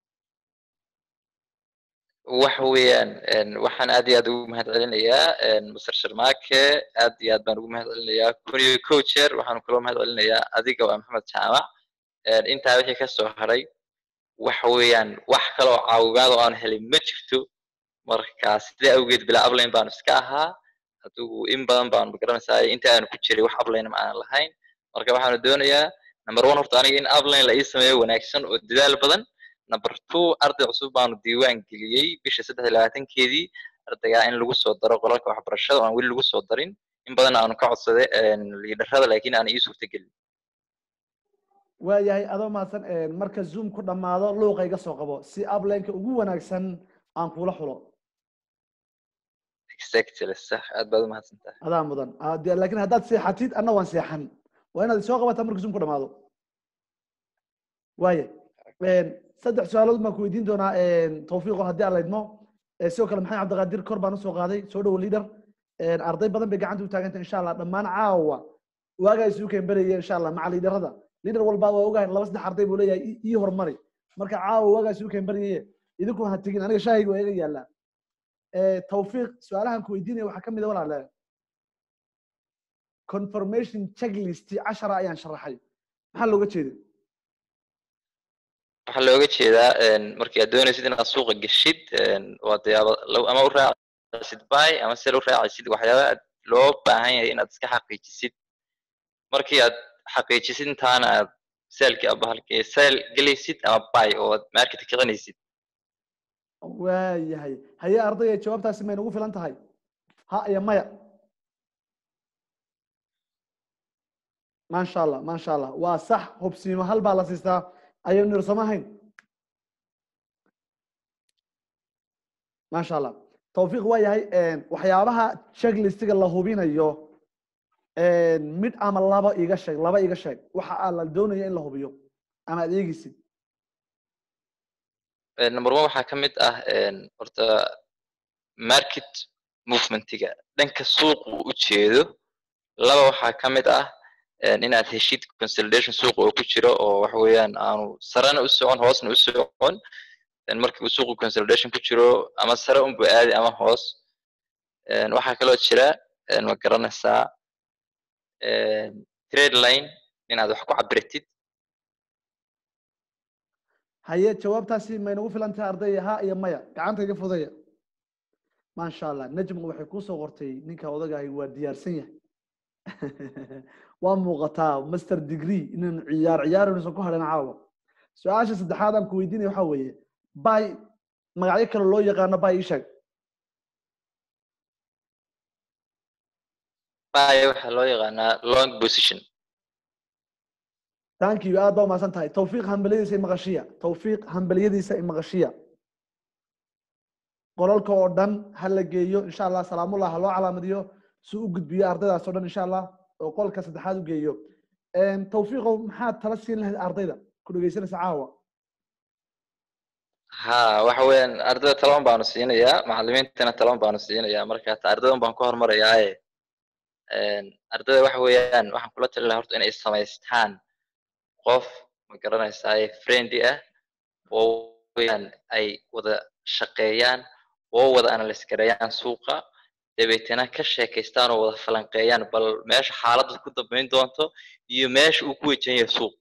waxa weeyaan een, waxaan aad iyo aad ugu mahad celinayaa een, Mr. Sharmaake aad iyo aad baan ugu mahad celinayaa kun iyo kow jeer waxaan kaloo mahad celinayaa adiga waa Maxamed Jaamac Een, intaa wixii ka soo haray waxa weeyaan wax kaloo caawimaad oo aan helin ma jirto marka sidaa awgeed bilaa ablayn baanu iska ahaa adigu in badan baanu magaranaysaa inta aanu ku jiray wax ablayn ma aanan lahayn marka waxaanu doonayaa number one horta aniga in ablayn la ii sameeyo wanaagsan oo dadaal badan number two arday cusub baanu diiwaan geliyey bisha saddex iyo labaatankeedii ardaygaa in lagu soo daro qolalka waxbarashada oo aan weli lagu soo darin in badan aanu ka codsaday liidarada laakiin aan ii suurtagelin waayahay adoo mahadsan marka zoom ku dhammaado luuqa iga soo qabo si ablenka ugu wanaagsan aan kula xulo exactly sax aad baad umahadsan tahay adaa mudan Ah, dee laakiin haddaad seexatid anna waan seexan waa inaad soo qabataa markuu zoom ku dhamaado waaye saddex su-aalood baan ku weydiin doonaa tawfiiqo haddii aan laydmo Eh, sidoo kale maxamed cabdiqaadir kor baan usoo qaaday soo dhowo leader arday badan bay gacanta u taaganta insha allah dhammaan caawa waagaa isugu keenbaraya insha allah maca liidarada liidar walba waa ogahay laba saddex arday buu leeyahay ii- ii horumari marka caawa waagaa isugu keenbaraye idinku ha tegin aniga shaahayga waa iga yaallaa Eh, tawfiiq su-aalahan ku weydiinaya waxaa ka mid a walaale confirmation checklist cashara ayaan sharaxay maxaa looga jeeda waxaa looga jeedaa een, markii aad doonaysid inaad suuqa geshid een, waa dee aba- law- ama u raacisid buy ama sell u raacisid waxyaaba aad loo baahan yahay inaad iska xaqiijisid markii aad xaqiijisid intaana aad sellkii aba halkii sell gelaysid ama buy oo aad market kicinaysid waayahay haye ardayga jawaabtaasi may nagu filan tahay ha iyo maya maasha allah maasha allah waa sax hubsiimo hal baa la siistaa ayaynu nirsamahayn maasha allah tawfiiq waa yahay waxyaabaha checklistiga la hubinayo mid ama laba iga sheeg laba iga sheeg waxa aa la doonaya in la hubiyo ama aad eegeysid Een, number one waxaa ka mid ah een, horta market movementiga dhanka suuqu u jeedo laba waxaa ka mid ah een, inaad heshid consolidation suuqa oo ku jiro oo waxa weeyaan aanu sarena u socon hoosna u socon een, markii uu suuqu consolidation ku jiro ama sare unbu aadi ama hoos een, waxaa kaloo jira een, ma garanaysaa een, trade line inaad wax ku cabiratid haye jawaabtaasi may nagu filan tahay ardayga ha iyo maya gacanta iga fudaya maasha allah najmu waxay kusoo qortay ninka odagahay waa diyaarsan yahay waa muuqataa master degree inaan ciyaar ciyaaraynusan ku hadhan caawa su-aasha saddexaad aan ku weydiinaya waxaa weeye bay magacyo kale loo yaqaano bay ii sheeg buy waxaa loo yaqaanaa long position thank you aad baa umahadsan tahay tawfiiq hambaliyadiisa imaqashiya tawfiiq hambaliyadiisa imaqashiya qolalka oo dhan ha la geeyo insha allah salaamullah ha loo calaamadiyo si u gudbiyo ardaydaas oo dhan insha allah oo qolka saddexaad u geeyo tawfiiqow maxaad tala siin lahayd ardayda ku dhegeysanaysa caawa ha waxa weeyaan ardayda talaban baanu siinayaa macalimiintana talaban baanu siinayaa marka hata ardaydan baan ku horumarayaaye ardayda waxa weeyaan waxaan kula tali lahaa horta inay samaystaan qof ma garanaysaa friendly ah oo weeyaan ay wada shaqeeyaan oo wada analyse gareeyaan suuqa dabeetana ka sheekaystaan oo wada falanqeeyaan bal meesha xaaladda ku dambeyn doonto iyo meesha uu ku wajahan yahay suuq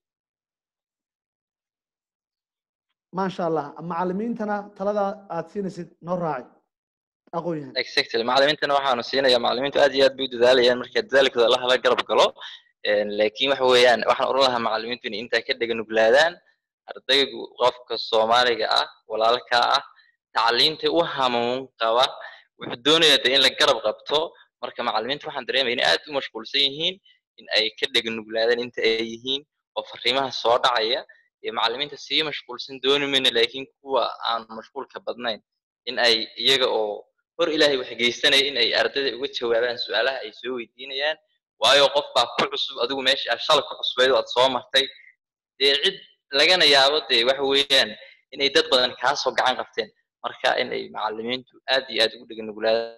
maasha allah macalimiintana talada aad siinaysid noo raaci aqoon yahan exactly macalimiintana waxaanu siinayaa macalimiintu aad iyo aad bay u dadaalayaan marka dadaalkooda allah la garab galo laakiin waxa weeyaan waxaan oran lahaa macalimiintu inay intaa ka dhega nuglaadaan ardaygu qofka soomaaliga ah walaalka ah tacliinta u hamuun qaba wuxuu doonayaa de in la garab qabto marka macalimiinta waxaan dareemaya inay aad u mashquulsan yihiin in ay ka dhega nuglaadaan inta ay yihiin oo fariimaha soo dhacaya iyo macalimiinta sii mashquulsan dooni mayno laakiin kuwa aan mashquulka badnayn in ay iyaga oo hor ilaahay wax geysanaya in ay ardayda uga jawaabaan su-aalaha ay soo weydiinayaan waayo qof baa ku cusub adigu meesha aad shalay ku cusbayd oo aad soo martay dee cid lagana yaabo dee waxa weeyaan inay dad badan kaa soo gacan qabteen marka in ay macalimiintu aad iyo aad ugu dhega nuglaadaan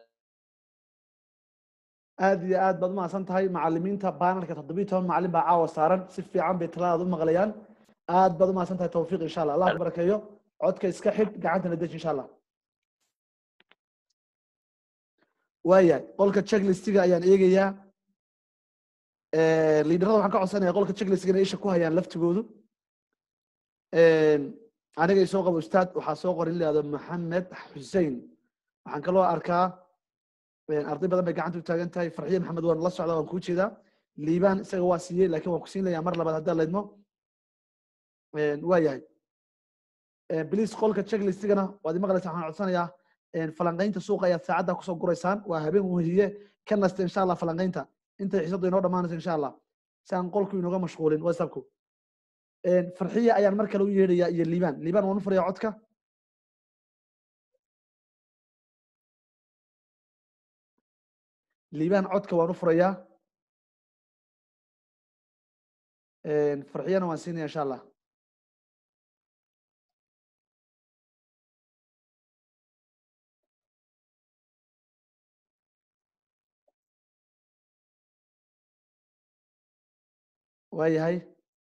aad iyo aad baad umahadsan tahay macalimiinta banelka toddobiyi toban macalin baa caawa saaran si fiican bay taladaad u maqlayaan aad baad umahadsan tahay tawfiiq insha allah allah ku barakeeyo codka iska xidh gacantana deji insha allah waayahay qolka checklistiga ayaan eegayaa liidarada waxaan ka codsanaya qolka checklistiga inay isha ku hayaan laftigoodu aniga isoo qabo ustaad waxaa soo qorin lahado maxamed xussein waxaan kaloo arkaa arday badan bay gacanta u taagan tahay farxiye maxamed waan la socdaa waan kuu jeedaa liibaan isaga waa siiyey laakiin waan ku siin layaa mar labaad haddii laydmo waa yahay bliis qolka checklistigana waad imaqlaysaa waxaan codsanayaa falanqaynta suuqa ayaad saacadda kusoo guraysaan waa habeen wehiye ka nasta insha allah falanqaynta intay xiisadu inoo dhammaanayso insha allah si aan qolku inooga mashquulin whatsappku farxiye ayaan mar kale u yeedhayaa iyo liibaan liibaan waan u furayaa codka liibaan codka waan u furayaa farxiyana waan siinaya insha allah waayahay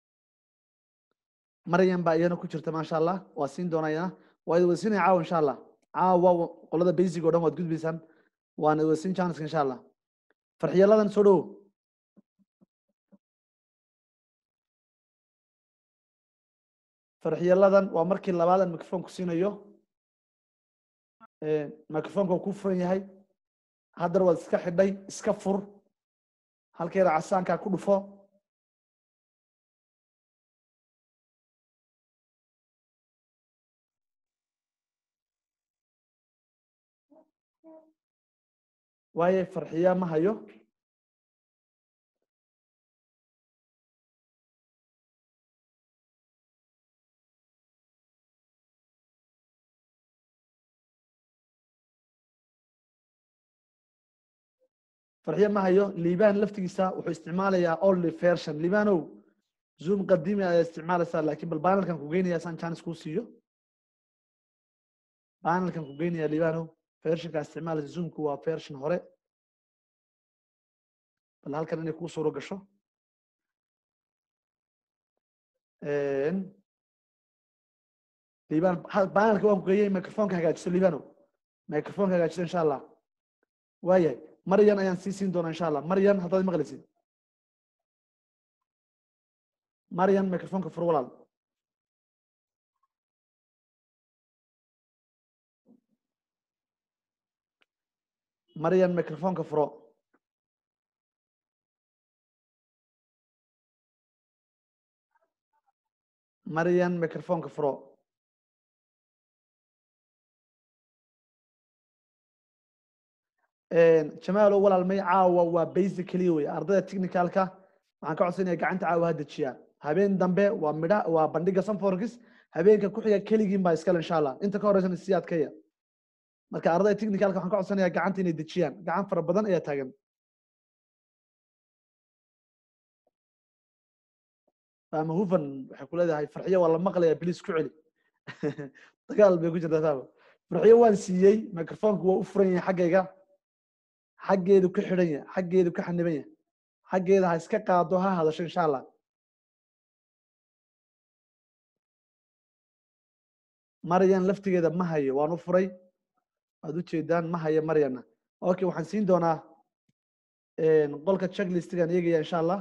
maryan baa iyana ku jirta maasha allah waa siin doonaa iyana waa idin wada siinaya caawa insha allah caawa qolada basic oo dhan waad gudbaysaan waan idin wada siin chanska insha allah farxiyaladan soo dhowo farxiyaladan waa markii labaad aan microphone ku siinayo microphoneka waa ku furan yahay haddana waad iska xidhay iska fur halkeeda casaankaa ku dhufo waaye farxiya ma hayo farxiya ma hayo liibaan laftigiisa wuxuu isticmaalayaa only version liibanow zoom qadiimi ayaa isticmaalaysaa laakiin bal banelkan ku geynaya saan chance kuu siiyo banelkan ku geynaya liibanow versionka isticmaalaysa zoomku waa version hore bal halkan inay kuu suuro gasho liibaan banelka waan ku geeyey microfonka hagaajiso liibano microfonka hagaajiso insha allah waayahay maryan ayaan sii siin doonaa insha allah maryan haddaad maqlaysid maryan microfonka fur walaal maryan microfonka furo maryan microfonka furo jamaalo walaalmay caawa waa basically wey ardayda technicalka waxaan ka codsanaya gacanta caawa ha dejiyaan habeen dambe waa midha waa bandhiga sanforkis habeenka ku xiga keligiin baa iskale insha allah inta ka horeysan si adkaya marka ardayda technicalka waxaan ka codsanaya gacanta inay dejiyaan gacan fara badan ayaa taagan fahma hufan waxay ku leedahay farxiyo waa la maqlaya bilis ku celi dagaal bay ku jirtaa fahma farxiyo waan siiyey microfonka waa u furan yahay xaggayga xaggeedu ka xidhan yahay xaggeedu ka xaniban yahay xaggeeda ha iska qaado ha hadasho insha allah maryan laftigeeda ma hayo waan u furay waad u jeedaan ma hayo maryana okay waxaan siin doonaa qolka checklistigan eegaya insha allah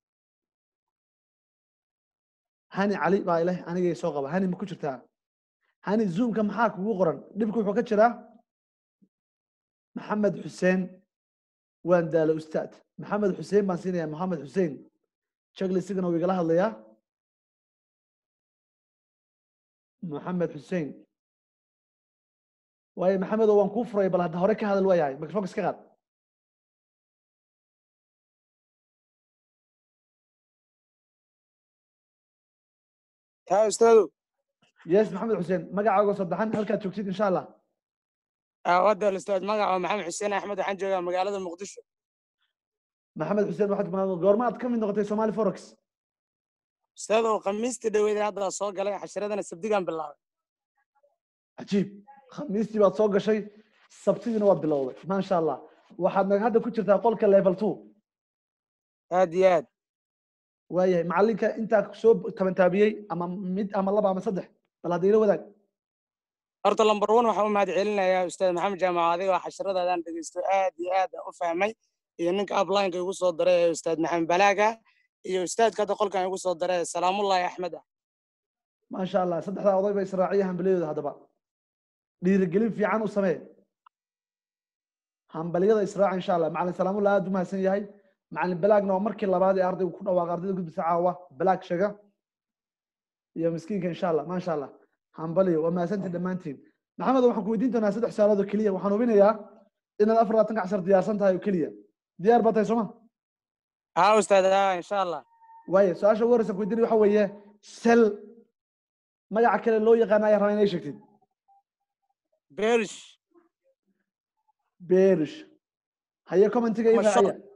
hani cali baa ileh anigay soo qaba hani ma ku jirtaa hani zoomka maxaa kugu qoran dhibku wuxuu ka jiraa maxamed xuseen waan daala ustaad maxamed xuseen baan siinayaa maxamed xuseen checklistigana wuu igala hadlayaa maxamed xuseen waayo maxamedo waan kuu furay bal hadda hore ka hadal waayahay microfonka iska qaad ها استاذ yes maxamed xuseen magacaaga saddexan halkaad joogtid insha allah wada الاستاذ magaca maxamed xuseen axmed waxaan joogaa magaalada muqdisho maxamed xuseen waxaad kumaad goorma aad ka mid noqotay somali forex استاذ khamiistii dhaweyd hadda soo galay casharadana sabdigan bilaabay cajiib khamiistii baad soo gashay sabtidiina waad bilowday maasha allah waxaad nag hadda ku jirtaa qolka level two aad iyo aad waayahay macalinka intaa soo tabantaabiyey ama mid ama laba ama saddex bal hadda ila wadaag horta lamber one waxaan u mahad celinayaa ustaad maxamed jaamac adigoo casharadaadaan dhegeysto aad iyo aad aan u fahmay iyo ninka uplineka igu soo daray ee ustaad maxamed balaaga iyo ustaadka hadda qolkan igu soo daray ee salaamullahi axmed ah maasha allah saddexdaa oday ba israaciya hambaliyadooda haddaba dhiirigelin fiican u samee hambaliyada israaca insha allah macalin salaamullah aad u mahadsan yahay macalin balaagna waa markii labaad ee ardaygu ku dhawaaqa ardayda gudbisa caawa balaag sheega iyo miskiinka insha allah maasha allah hambaliyo waa mahadsantiin dhammaantiin maxamed waxaan ku weydiin doonaa saddex su'aalood oo keliya waxaan hubinayaa inaad afar labaatanka cashar diyaarsan tahay oo keliya diyaar baa tahay sooma ها استاذ ها ان شاء الله waaye su-aasha ugu horeysa ku weydiinaya waxa weeye sel magaca kale loo yaqaana ayaa rabaa inay sheegtid بيرش beerish haye commentiga ii ama short raaciya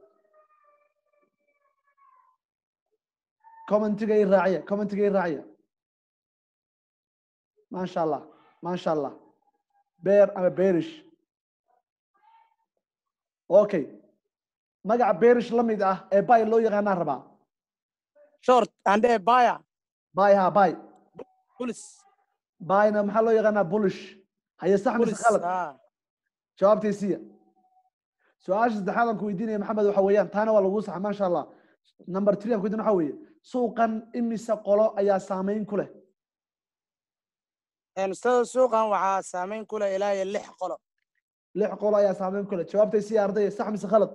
commentiga ii raaciya commentiga ii raaciya maasha allah maasha allah beer ama beerish okay magaca beerish la mid ah ee bay loo yaqaanaan rabaa short ande baya bay ha bay bulis bayna maxaa loo yaqaanaa bulish haye sax mise bulis khalad ah jawaabtaysiya su-aasha saddexaad aan ku weydiinaya maxamed waxa weeyaan taana waa lagu saxa maasha allah number three aan ku weydiin waxa weeye suuqan imise qolo ayaa saameyn ku leh Een, ustaada suuqan waxaa saameyn ku leh ilaa iyo lix qolo lix qolo ayaa saameyn ku leh jawaabtaysiya ardaya sax mise khalad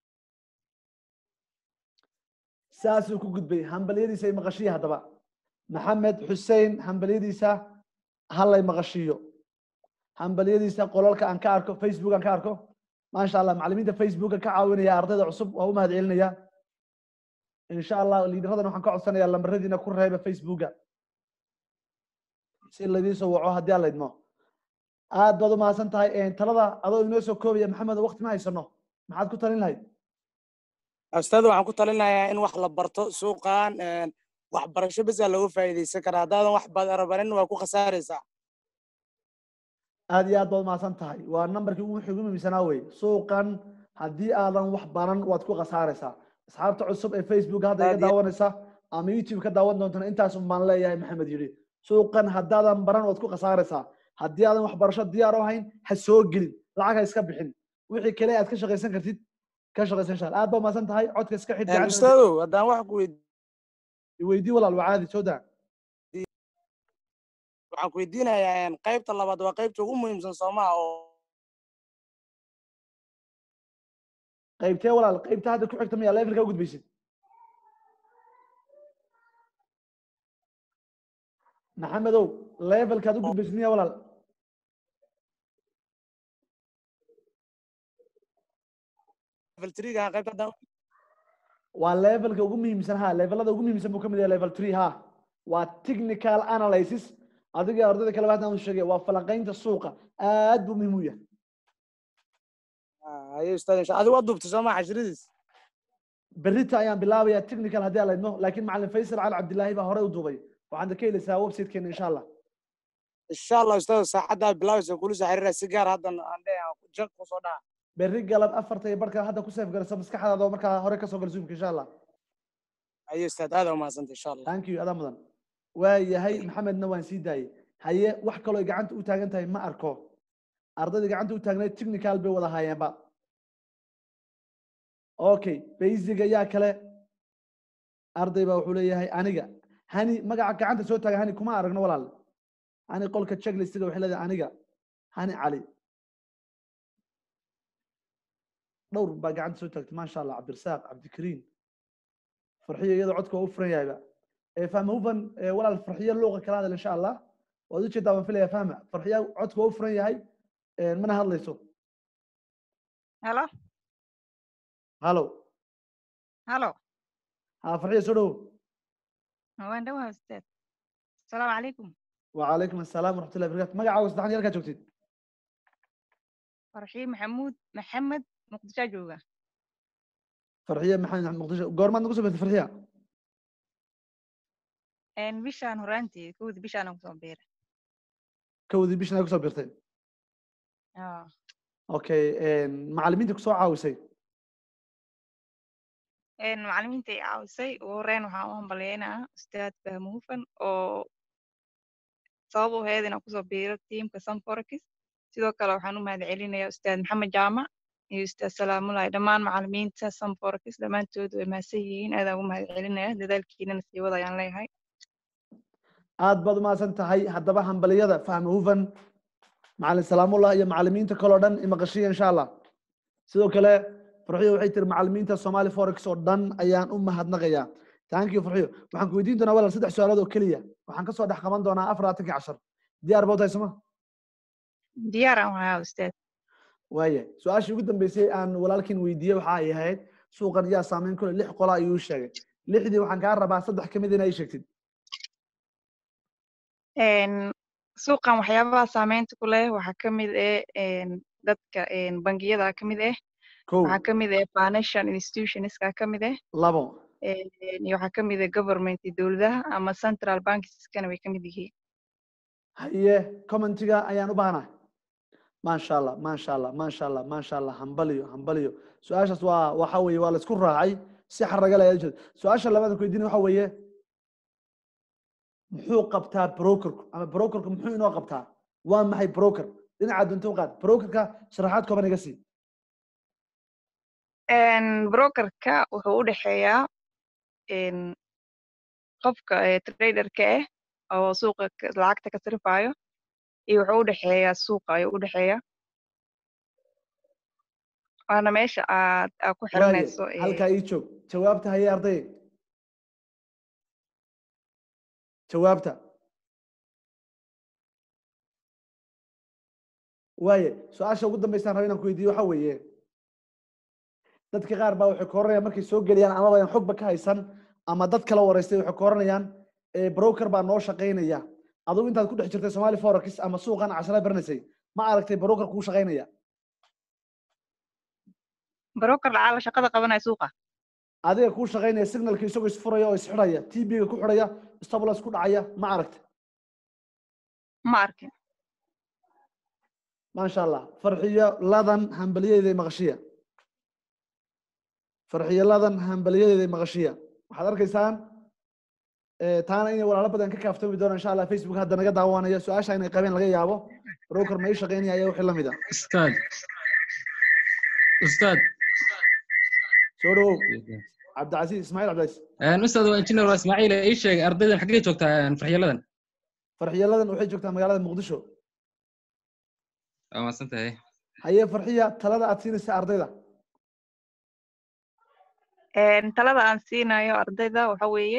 saasuu ku gudbay hambalyadiisa ay maqashiya haddaba maxamed xussein hambalyadiisa hallay maqashiiyo hambalyadiisa qolalka aan ka arko facebook aan ka arko maasha allah macallimiinta facebooka ka caawinaya ardayda cusub waa u mahad celinaya insha allah liidaradan waxaan ka codsanayaa lambaradiina ku reeba facebooka si laidiin soo waco haddii aan la idmo aad baad u mahadsan tahay talada adoo inoo soo koobaya maxamed waqti ma haysano maxaad ku talin lahayd ustaada waxaan ku talinayaa in wax la barto suuqan een, waxbarasho besaa looga faa'iidaysan karaa haddaadan wax barabarin waa ku khasaaraysaa aad iyo aad baad umahadsan tahay waa nambarkii ugu ugu muhiimsanaa wey suuqan haddii aadan wax baran waad ku khasaaraysaa asxaabta cusub ee facebook hadda iga Aad iyo- daawanaysa ama youtube ka daawan doontana intaas un baan leeyahay maxamed yidhi suuqan haddaadan baran waad ku khasaaraysaa haddii aadan waxbarasho diyaar u ahayn ha soo gelin lacag ha iska bixin wixii kale aad ka shaqaysan kartid ka shaqaysan insha Allah. aad baad umahadsan tahay codka iska xidh Een, gacanta ustaadow haddaan wax ku weyd- weydii walaal waa caadi soo daa waxaan ku weydiinayaa een, qaybta labaad waa qaybta ugu muhiimsan soomaha oo qaybtee walaal qaybta hadda ku xigta miyaa levelka u gudbaysid maxamedow levelkaad u gudbaysid miyaa walaal level three-ga qaybta haddaan waa levelka ugu muhiimsan ha levelada ugu muhiimsan buu ka mid yahay level three ha waa technical analysis adiga iyo ardayda kale hadda aan sheegay waa falanqaynta suuqa aad buu muhiim u yahay Ah, haye ustaad insha adigu waa duubtay soomaa cashradiis berrita ayaan bilaabayaa technical haddii aan laydno laakiin macalin faysal cali cabdilaahi baa hore u duubay waxaad ka helaysaa websitekeena insha allah insha allah ustaad saacaddaa bilaabaysa kula soo xiriira si gaar haddan aan leeyahay jan kusoo dhaca berri galab afarta iyo barhka hadda ku seef garaysa maskaxdaada oo markaa hore kasoo gal zoomka insha allah haye ustaad aad aa umahadsanta insha allah thank you adaa mudan waa yahay maxamedna waan sii daayey haye wax kaloo ay gacanta u taagan tahay ma arko ardayda gacanta u taagnayd technical bay wada haayeenba okay basic ayaa kale arday baa wuxuu leeyahay aniga hani magaca gacanta soo taaga hani kuma aragno walaal hani qolka checklistiga waxay leedahay aniga hani cali dhowr baa gacanta soo taagtay maasha allah cabdirasaaq cabdikariim farxiyo iyadoo codka waa u furan yahayba ee fahma hufan ee walaal farxiyo luuqa kala hadal insha allah waad u jeedaa waan filaya fahma farxiyo codka waa u furan yahay ee mana hadlayso halo halo halo ha farxiyo soo dhowo waan dhawaha ustaad asalaamu calaykum وعليكم السلام ورحمة الله وبركاته مقع عاوز دحن يركا جوتيد farxiin maxamuud maxamed muqdishaa jooga فرحية محمد مقدشة قورمان نقص بنت فرحية Een, bishaan horaantii kowdii bishaan aan kusoo biiray كودي بيش نقص بيرتين Ah, اوكي ان معلمين تكسو عاوسي een, macallimiinta i caawisay ugu horreyn waxaan u hambaleynayaa ustaad fahmo hufan oo sabab u ahayd inaan kusoo biiro tiimka sanforex sidoo kale waxaan u mahad celinayaa ustaad maxamed jaamac iyo ustaad salaamulahi dhammaan macallimiinta sanforex dhammaantood way mahadsan yihiin aadaan ugu mahad celinaya dadaalkiinana sii wada ayaan leeyahay aad baad umahadsan tahay haddaba hambaliyada fahma hufan macalin salaamullah iyo macalimiinta kaloo dhan imaqashiya insha allah sidoo kale farxiyo waxay tiri macalimiinta somali forex oo dhan ayaan u mahadnaqayaa thank you farxiyo waxaan ku weydiin doonaa walaal saddex su-aalood oo keliya waxaan kasoo dhex qaban doonaa afar labaatankii cashar diyaar baa u tahay soma diyaar aan wahaa ustaad waaya su-aashii ugu dambeysay aan walaalkiin weydiiyey waxa ay ahayd suuqan yaa saameyn kule lix qola ayuu sheegay lixdii waxaan kaa rabaa saddex ka mid in ay sheegtid Een, suuqan waxyaabaha saameynta ku leh waxaa ka mid ah een, dadka een, bangiyada ka mid ah kow waxaa ka mid ah financial institutionska ka mid ah labo een, iyo waxaa ka mid ah government iyo dowladaha ama central bankskana way ka mid yihiin haye commentiga ayaan u baahanahay maasha allah maasha allah maasha allah maasha allah hambaliyo hambaliyo su-aashaas waa waxa weeye waa laisku raacay si xaraga leh jeed su-aasha labaad ku weydiin waxa weeye muxuu qabtaa brokerku ama brokerku muxuu inoo qabtaa waa maxay broker dhinaca dunta u qaad brokerka sharaxaad kooban iga sii Een, brokerka wuxuu u dhexeeyaa een, qofka ee traderka ah oo suuqa ka- lacagta ka sarifayo iyo wuxuu u dhexeeyaa suuqa ayuu u dhexeeyaa waana meesha aad aad ku waaye xiranayso ee, halkaa ii joog jawaabta haye arday jawaabta waaye su-aasha ugu dambeysaan raba inaan ku weydiiyo waxa weeye dadka qaar baa waxay ka oranayaan markay soo geliyaan amaba aan xogba ka haysan ama dad kala wareystay waxay ka oranayaan eh, broker baa noo shaqaynaya adigu intaad ku dhex jirtay somali forex ama suuqan cashara baranaysay ma aragtay broker kuu shaqaynaya broker lacala shaqada qabanaya suuqa adiga kuu shaqaynaya signalka isagoo isfuraya oo isxidhaya tb-ga ku xidhaya stoblas ku dhacaya ma aragtay ma arkin maasha allah farxiyo ladan hambaliyadeeda maqashiya farxiyo ladan hambaliyadeeda maqashiya waxaad arkaysaan eh, taana inay walaalo badan ka kaaftoomi doonaan insha allah facebook hadda naga daawanaya su-aasha inay qabeen laga yaabo broker ma ii shaqaynaya ayaa wixii lamid ah ustaad ustaad soo dhawow cabdicasiis ismaaciil cabdicasiis Een, ustaad waa engineer waa ismaaciil ii sheeg ardaydan xaggee joogtaa een, farxiyaladan farxiyo ladan waxay joogtaa magaalada muqdisho waa mahadsan tahay haye farxiya talada aad siinaysa ardayda Een, talada aan siinayo ardayda waxa weeye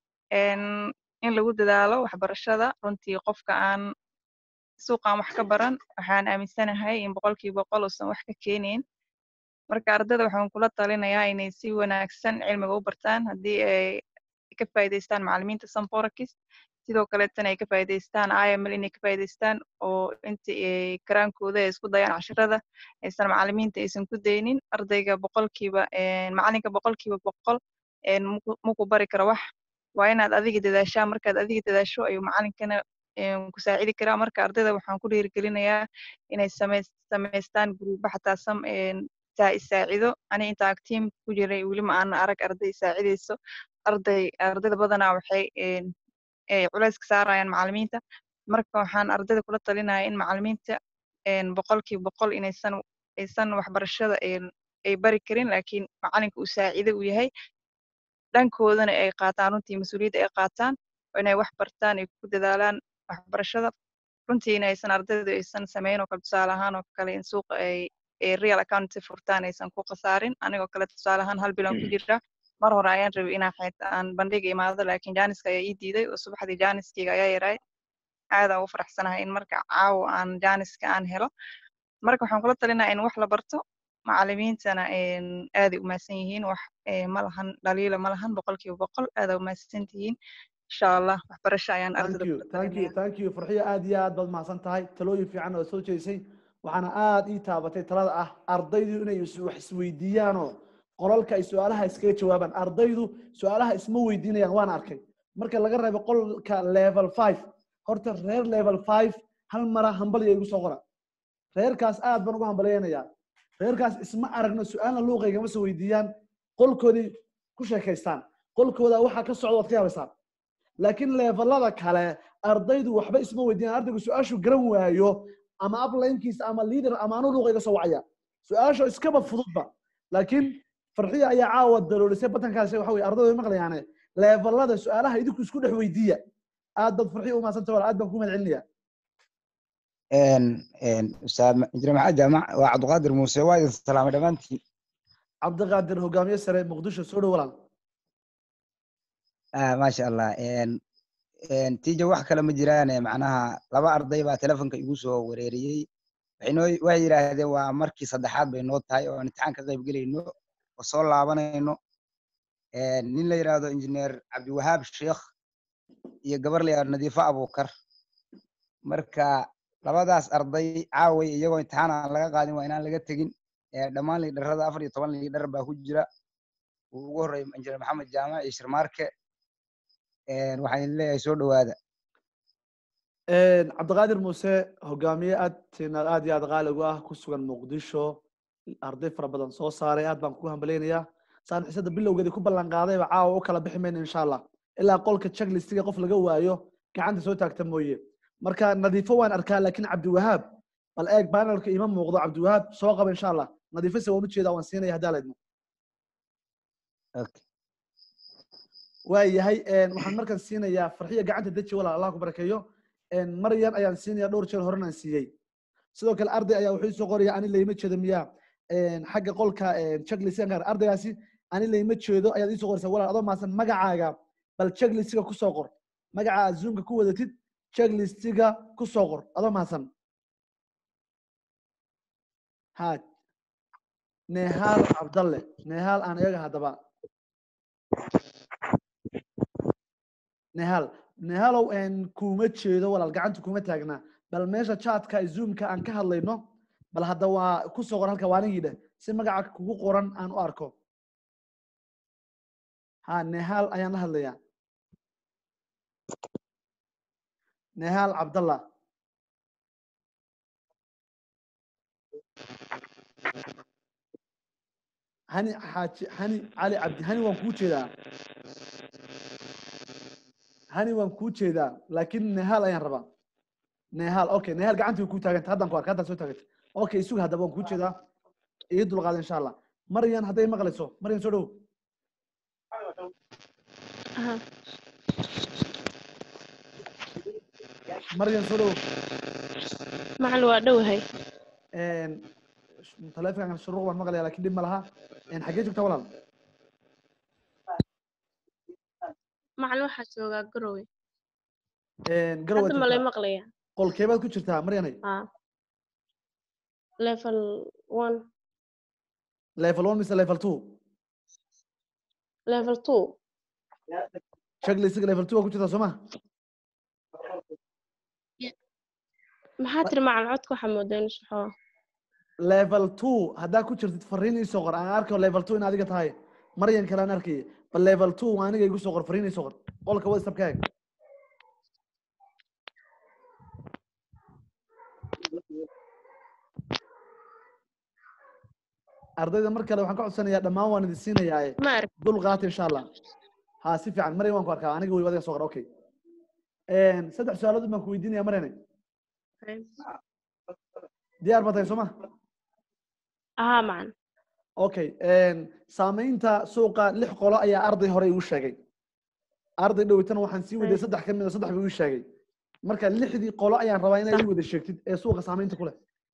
een, in lagu dadaalo waxbarashada runtii qofka aan suuqan wax ka baran waxaan aaminsanahay in boqolkiiba boqol uusan wax ka keenayn marka ardayda waxaan kula talinayaa inay si wanaagsan cilmiga u bartaan haddii ay ka faa'iidaystaan macallimiinta sanforakis sidoo kaleetana ay ka faa'iidaystaan iml inay ka faa'iidaystaan oo inta ay karaankooda ay isku dayaan cashirada aysan macallimiinta aysan ku daynin ardayga boqolkiiba een, macallinka boqolkiiba boqol een, muku muku bari karo wax waa inaad adiga dadaashaa markaad adiga dadaasho ayuu macallinkana een, ku saacidi karaa marka ardayda waxaan ku dhiirigelinayaa inay sameys samaystaan guruubo xataa sam een, saa isaacido ani intaan tiim ku jiray weli ma aan arag arday isaacidayso arday ardayda badanaa waxay een, ay culays ka saarayaan macallimiinta marka waxaan ardayda kula talinayaa in macallimiinta een, boqolkiiba boqol inaysan aysan waxbarashada een, ay bari karin laakiin macallinka uu saacido u yahay dhankoodana ay qaataan runtii mas-uuliyadda ay qaataan oo inay wax bartaan ay ku dadaalaan waxbarashada runtiina aysan ardaydu aysan samayn oo kale tusaale ahaan oo kale in suuqa ay ay real account furtaan aysan ku khasaarin anigoo kale tusaale ahaan hal bilan ku jira mar hore ayaan rabay inaan xayta aan bandhiga imaado laakiin jaaniska ayaa ii diiday oo subaxdii jaaniskayga ayaa yaray aad aan ugu faraxsanahay in marka caawa aan jaaniska aan helo marka waxaan kula talinayaa in wax la barto macallimiintana een, aaday u mahadsan yihiin wax ee, ma lahan dhaliila ma lahan boqolkiiba boqol aadaa u mahadsan tihiin insha allah waxbarasho ayaan thank ardayda you kula thank you talinaya thank you farxiyo aad iyo aad baad mahadsan tahay talooyin fiican oo soo jeedisay waxaana aad ii taabatay talada ah ardaydu inay is- wax isweydiiyaanoo qolalka ay su-aalaha iskaga jawaabaan ardaydu su-aalaha isma weydiinayaan waan arkay marka laga reebo qolka level five horta reer level five hal mara hambaliya igu soo qora reerkaas aad baan ugu hambaliyaynayaa reerkaas isma aragno su-aalna luuqaygama soo weydiiyaan qolkoodii ku sheekaystaan qolkooda waxaa ka socda waad ka yaabaysaan laakiin levelada kale ardaydu waxba isma weydiiyaan ardaygu su-aashu garan waayo ama uplinkiisa ama leader ama anu luuqa iga soo wacaya su-aasha iskaba fududba laakiin farxiya ayaa caawa daloolisay batankaasi waxa weye ardaydu way maqlayaane levelada su-aalaha idinku isku dhex weydiiya aad baad farxiya u mahadsanta walaal aad baan ku mahad celinaya ustaad injineer maxamed jaamac waa cabdiqaadir muuse waa idin salaamay dhammaantiin cabdiqaadir hogaamiye sare muqdisho soo dhow walaal Ah, maasha allah En- en, tiija wax kale ma jiraan eh, macnaha laba arday baa telefonka igu soo wareeriyey waxay noo waxay yidhaahdeen waa markii saddexaad bay noo tahay oo aan imtixaan ka qayb gelayno oo soo laabanayno En, nin la yidhaahdo injineer cabdiwahaab sheekh iyo gabar la yidhahdo nadiifo abuukar marka labadaas arday caaway iyagoo imtixaan aan laga qaadin waa inaan laga tegin Eh, dhammaan liidharada afar iyo toban liidhar baa ku jira uu ugu horreeya injineer maxamed jaamac iyo shirmaarke Eh, waxaan idin leeyahay soo dhowaada cabdiqaadir muuse hogaamiye aad tina aad iyo aad qaali ugu ah ku sugan muqdisho arday fara badan soo saaray aad baan kugu hambaleynayaa saan xisada bilowgeedii ku ballan qaadayba caawa u kala bixi mayno insha allah ilaa qolka checklistiga qof laga waayo gacanta soo taagta mooye marka nadiifo waan arkaa laakiin cabdiwahaab bal eeg banelka ima muuqdo cabdiwahaab soo qaba insha allah nadiifo se waan ujeedaa waan siinaya haddaa laydmo Okay. waa yahay waxaan markaan siinayaa farxiya gacanta deji walaal allah ku barakeeyo maryan ayaan siinaya dhowr jeer horenaan siiyey sidoo kale arday ayaa wuxuu isoo qoraya ani layma jeedo miyaa xagga qolka checklistgan gaar ardaygaasi ani layma jeedo ayaad iisoo qoraysaa walaal adoo maasan magacaaga bal checklistiga kusoo qor magaca aad zoomka ku wadatid checklistiga kusoo qor adoo maasan ha nehaal cabdalle nehaal aan eega haddaba nehal nehalow kuma jeedo walaal gacanta kuma taagna bal meesha chatka zoomka aan ka hadlayno bal hadda waa kusoo qor halka waanigii dheh si magaca kugu qoran aan u arko ha nehal ayaan la hadlayaa nehal cabdallah hani xaaji hani cali cabdi hani waan kuu jeedaa hani waan kuu jeedaa laakiin nehal ayaan rabaa nehal okay nehal gacantii way kuu taaganta haddaan ku arka haddaan soo taaganta okay isuga haddaba waan kuu jeedaa ii dulqaada insha allah maryan hadday maqlayso maryan soo dhow maryan soo dhow macalin waa dhowahay taleefonkan shuruuq baan maqlaya lakin dhib ma laha xaggee joogtaa walaal macalin waxaa joogaa garowe garow hadda malay maqlaya qolkeebaad ku jirtaa maryanay ha level one level one mise level two level two checklistga level two waa ku jirtaa soo ma maxaa tiri macalin codka waxaa moodaa inuu saxoo level two haddaa ku jirtid fariin iisoo qor aan arko level two in adiga tahay maryan kale aan arkaya bal level two waa aniga igu soo qor fariin iisoo qor qolka whatsapp ka eeg ardayda mar kale waxaan ka codsanayaa dhammaan waan idin siinayaa ma arag dul qaata insha allah ha si fiican maryan waan ku arkaa aniga wey adiga soo qor okay saddex su-aalood baan ku weydiinaya maryane diyaar ba tahay soo ma aha macalin okay saamaynta suuqa lix qolo ayaa arday hore igu sheegay arday dhowitana waxaan sii waday saddex ka mida saddex buu igu sheegay marka lixdii qolo ayaan rabaa inaad ii wada sheegtid ee suuqa saamaynta ku leh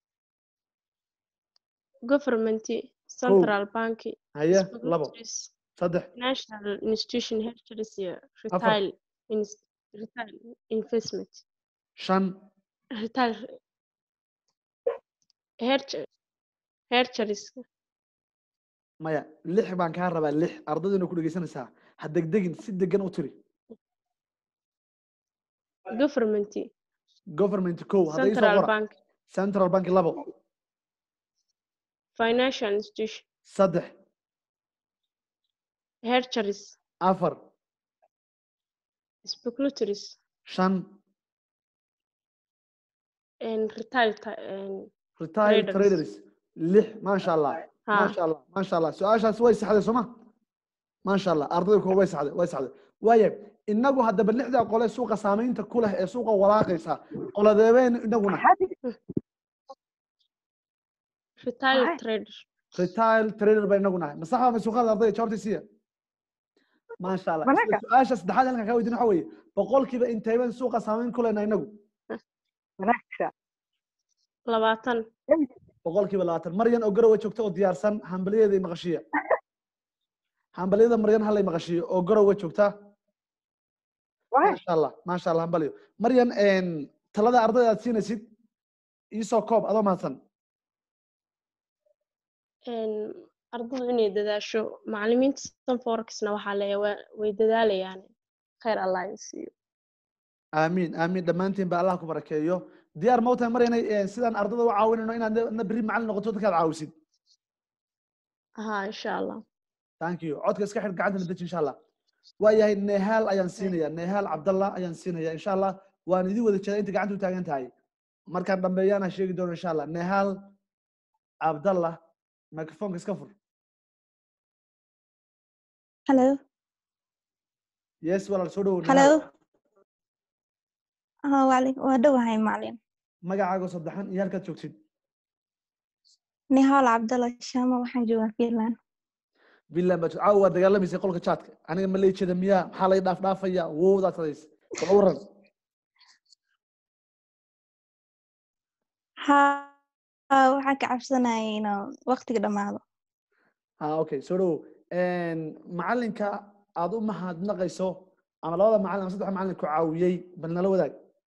government central bank haye labo saddex national institution hertures iyo retail ins- retail investment shan retail hertures hertures maya lix baan kaa rabaa lix ardayduna ku dhegeysanaysaa ha degdegin si degan u tiri government government ko hadda isoo central qora bank central bank labo financial institution saddex hertures afar speculatories shan and retail ta- and retail Traders. traders lix maasha allah ha maasha allah maasha allah su-aashaas way saxday sooma maasha allah ardayda kuwa way saxday way saxday waaye inagu haddaba lixdaa qole suuqa saamaynta ku leh ee suuqa walaaqaysa qoladeebeen inaguna retail trader retail trader ba inagu nahay masax baa masuuqada ardayda jawaabta siiya maasha allah isla su-aasha saddexaad halkan kaa weydiin waxa weeye boqolkiiba inteebeen suuqa saamayn ku lehna inagu labaatan boqolkiiba labaatan maryan oo garowe joogta oo diyaarsan hambalyadeeda maqashiya hambalyada maryan halay maqashiyo oo garowe joogta maasha allah maasha allah hambalyo maryan talada ardayda aad siinaysid iisoo koob adoo mahadsan Een, ardaydu inay dadaasho macallimiinta sanforexna waxaa leeyahay waa- way dadaalayaan khayr allah idin siiyo aamiin aamiin dhammaantiin ba allah ku barakeeyo diyaar ma u tahay maryanay sidaan ardayda u caawinayno inaad na berri macallin noqoto dadkaad caawisid ها إن شاء الله thank you codka iska xidh gacantana deji insha allah waayahay nehaal ayaan siinaya nehaal cabdallah ayaan siinaya insha allah waan idin wada jeeda inta gacanta u taagan tahay markaan dhambeeyaana sheegi doono insha allah nehaal cabdallah microfonka iska fur Hello. yes walaal soo dhowow Hello. nehaal Ah, waalaikum. Waa dhowahay macalin. magacaaga saddexan iyo halkaad joogtid Nihaal Cabdalla Shama waxaan joogaa Finland. finland baad caawa waa dagaalamaysay qolka chatka aniga ma leejeda miyaa maxaa lay dhaaf dhaafaya wowdaad hadays bal waran Haa, waxaan ka cabsanayay inuu waqtiga dhammaado. ha okay soo dhowow macalinka aad u mahadnaqayso ama labada macalin ama saddex macalin ku caawiyey bal nala wadaag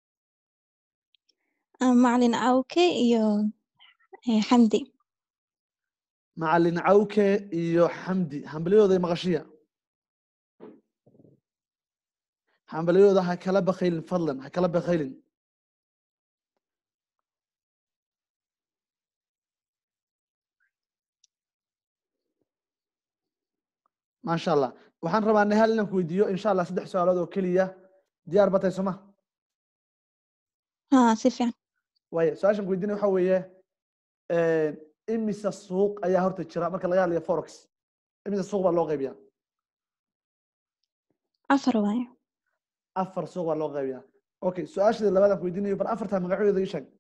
Ah, Macalin Awke iyo eh, Xamdi. macalin cawke iyo xamdi hambalyadooda maqashiya hambalyadooda ha kala bakaylin fadlan ha kala bakaylin maasha allah waxaan rabaa nehal inaan ku weydiiyo insha allah saddex su-aalood oo keliya diyaar batay soma Haa, si fiican. waaya su-aashan ku weydiinaya waxa weeye imisa suuq ayaa horta jira marka laga hadlayo forex imisa suuq baa loo qaybiyaa Afar waaye. afar suuq baa loo qaybiyaa okay su-aashada labaadaan ku weydiinayo bal afartaa magacyadooda ii sheeg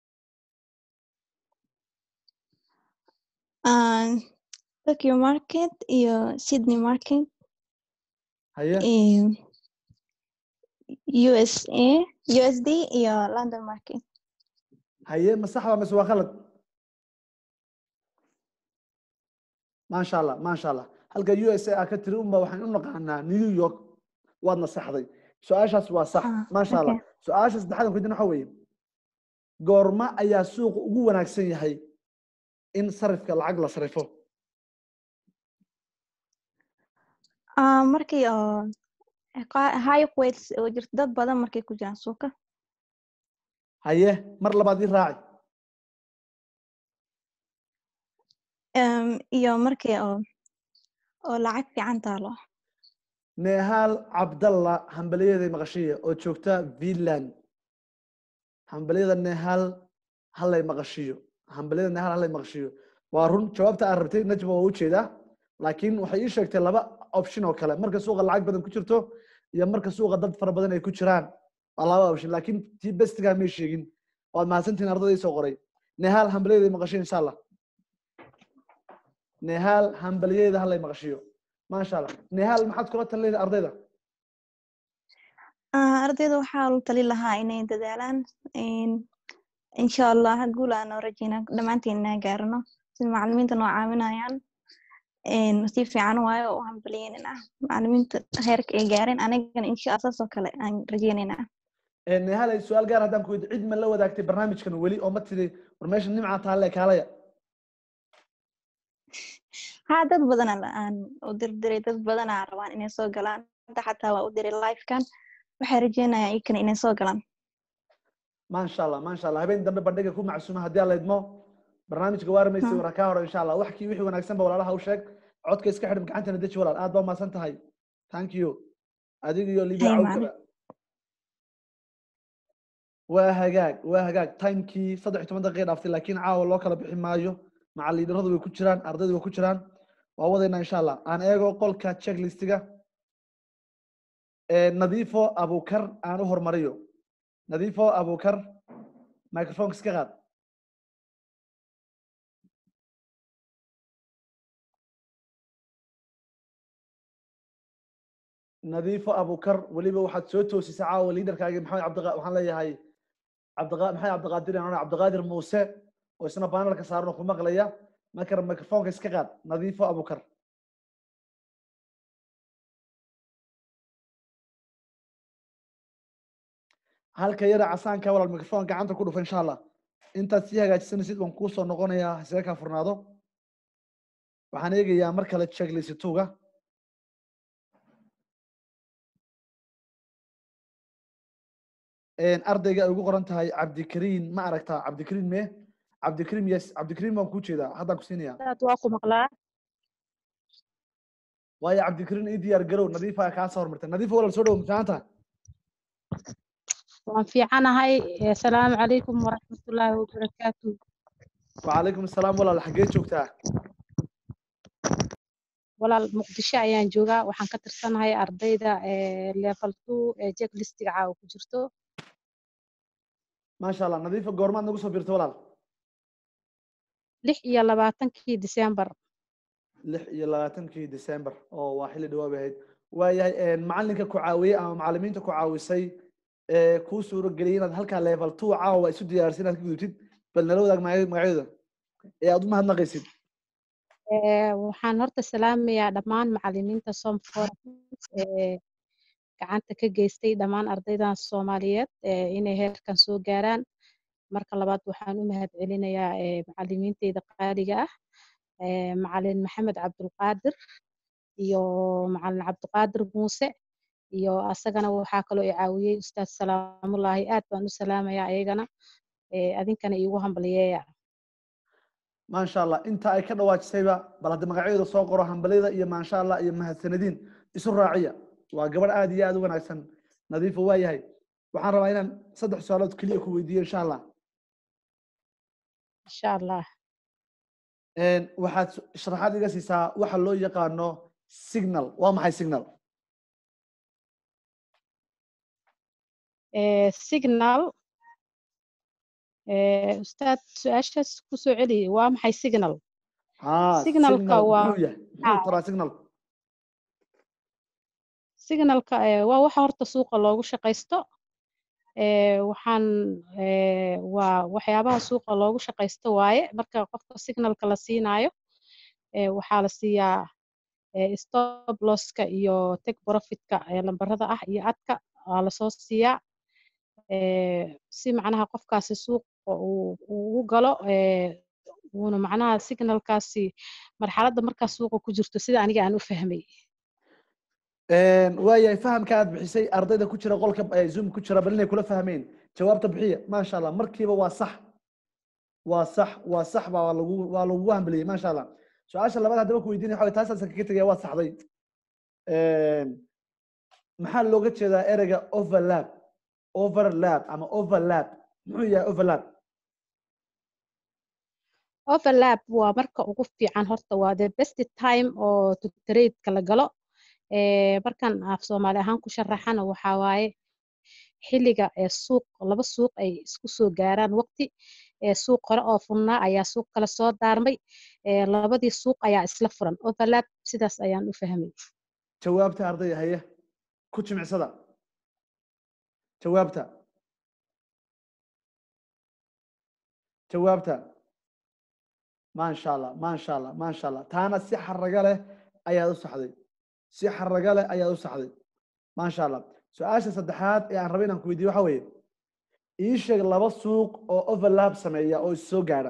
Ah, Tokyo Market iyo Sydney Market. haye eh, USA, USD iyo London Market. haye ma sax baa mise waa khalad maasha allah maasha allah halka u s a aa ka tiri unba waxaan u naqaanaa new york waad nasaxday su-aashaas waa sax Ah, maasha allah okay. su-aasha saddexaad aan ku weydiina waxa weeye goorma ayaa suuqa ugu wanaagsan yahay in sarifka lacag la sarifo Ah, markii oo qa- high weights oo jirto dad badan markay ku jiraan suuqa. haye mar labaad ii raaci Em, iyo markii oo oo lacag fiican taalo. nehaal cabdalla hambalyaday maqashiya oo joogta finland hambalyada nehaal hallay maqashiyo hambalyada nehaal hallay maqashiyo waa run jawaabta aad rabtay najma waa ujeedaa laakiin waxay ii sheegtay laba option oo kale marka suuqa lacag badan ku jirto iyo marka suuqa dad fara badan ay ku jiraan waa laba option laakiin tii bestigaa may sheegin waad mahadsantihin ardayda soo qoray nehaal hambalyaday maqashiyo insha allah nehaal hambalyadeeda hallay maqashiyo maasha allah nehaal maxaad kula talinaysa ardayda Ah, ardayda waxaa la tali lahaa inay dadaalaan in insha allah guul aan noo rajeynaa dhammaanteen inaan gaarno sida macalimiinta noo caawinayaan een, si fiican waayo u hambalyeynayna macalimiinta heerka ay gaareen anigana insha allah saas oo kale aan rajeynaynaa nehalay su-aal gaar haddaan ku weydiyo cid ma la wadaagtay barnaamijkan weli oo ma tiri war meesha nimca taalle kaalaya haa dad badan aan u dirdiray dad badan aan rabaan inay soo galaan hadda xataa waa u diray livekan waxay rajeynayaan iyakana inay soo galaan maasha allah maasha allah habeen dambe bandhiga ku macsuuma haddii aan laydmo barnaamijka waarmaysi Hmm. waraa kaa hore insha allah wax kii wixii wanaagsan ba walaalaha u sheeg codka iska xidhim gacantana deji walaal aad baa umahadsan tahay thank you adiga iyo libia Hay, cawkaba waa hagaag waa hagaag timekii saddex iyo toban daqiiqa dhaaftay laakiin caawa loo kala bixi maayo macalliinaradu way ku jiraan ardaydu way ku jiraan waa wadaynaa insha allah aan eego qolka checklistiga Eh, nadiifo abukar aan u hormariyo nadiifo abukar microfonka iska qaad nadiifo abukar weliba waxaad soo toosisay caawa liidarkaagi maxamed cabdiqa waxaan leeyahay cabdiqa maxamed cabdiqaadir aan cabdiqaadir muuse oo isna panelka saaran oo ku maqlaya marka microfonka iska qaad nadiifo abukar halka yara casaanka walaal microphone gacanta ku dhufa insha allah intaad sii hagaajisanaysid waan kuu soo noqonayaa hasee kaa furnaado waxaan eegayaa mar kale checklisttuga ardayga ay ugu qoran tahay cabdikariin ma aragtaa cabdikariin me cabdikariin yes cabdikariin baan kuu jeedaa haddaan ku siinaya Dad waa ku maqlaa waayo cabdikariin ii diyaar garow nadiifa kaa soo hormartay nadiifa walaal soo dhow mafiicanta waan fiicanahay asalaamu calaykum waraxmatullaahi wabarakaatu wacalaykum asalaam walaal xaggee joogtaa walaal muqdisho ayaan joogaa waxaan ka tirsanahay ardayda level two ee jeklistiga caawa ku jirto maasha allah nadiifa goormaad nagu soo birta walaal lix iyo labaatankii disembar lix iyo labaatankii december oo waa xilli dhawaab ahayd waayahay macalinka ku caawiyey ama macalimiinta ku caawisay ee kuu suuro geliyay inaad halkaa level two caawa isu diyaarisa inaad ka gudubtid bal nala wadaag magac- magacyadooda ee aad u mahadnaqaysid waxaan horta salaamayaa dhammaan macalimiinta somfor ee gacanta ka geystay dhammaan ardaydan soomaaliyeed ee inay heerkan soo gaaraan marka labaad waxaan u mahad celinayaa macalimiinteyda qaaliga ah macalin maxamed cabdulqaadir iyo macalin cabdiqaadir muuse iyo asagana waxaa kaloo i caawiyey ustaad salaamullaahi aad baan u salaamayaa ayagana adinkana iigu hambaliyeeya maasha allah inta ay ka dhawaajisayba bal hadda magacyadooda soo qoro hambalyada iyo maasha allah iyo mahadsanadiin isu raaciya waa gabadh aad iyo aad u wanaagsan nadiifa waa yahay waxaan rabaa inaan saddex su-aalood keliya ku weydiiyo insha allah insha allah waxaad sharaxaad iga siisaa waxa loo yaqaano signal waa maxay signal signal ustaad su-aashaas ku soo celi waa maxay signal haa signalka signal waa muxuu yahay muxuu taraa signalku signalka waa waxa horta suuqa loogu shaqaysto waxaan waa waxyaabaha suuqa loogu shaqaysto waaye marka qofka signalka la siinaayo waxaa la siiyaa stop losska iyo take profitka lambarada ah iyo adka waa lasoo siiyaa si macnaha qofkaasi suuqa uu ugu galo uuna macnaha signalkaasi marxaladda markaa suuqa ku jirto sida aniga aan u fahmay waayahay fahamka aad bixisay ardayda ku jira qolka zoom ku jira bal inay kula fahmeen jawaabta bixiya maasha allah markiiba waa sax waa sax waa sax baa lagu waa lagugu hambeliyey maasha allah su-aasha labaad haddaba ku weydiinaya waxa taasaasan kaga tegaya waa saxday maxaa looga jeedaa ereyga overlap overlap ama overlap muxuu yahay overlap overlap waa marka ugu fiican horta waa the best time oo to trade-ka la galo markan af soomaali ahaan ku sharaxana waxaa waaye xilliga ee suuq laba suuq ay isku soo gaaraan waqti suuq hore oo furnaa ayaa suuq kale soo daarmay labadii suuq ayaa isla furan overlap sidaas ayaan u fahmay jawaabta ardayda haye ku jimicsada jawaabta jawaabta maasha allah maasha allah maasha allah taana si xaraga leh ayaad u saxday si xaraga leh ayaad u saxday maasha allah su-aasha saddexaad ee aan rabay inaan ku weydiiyo waxa weeye ii sheeg laba suuq oo overlap sameeya oo is soo gaadha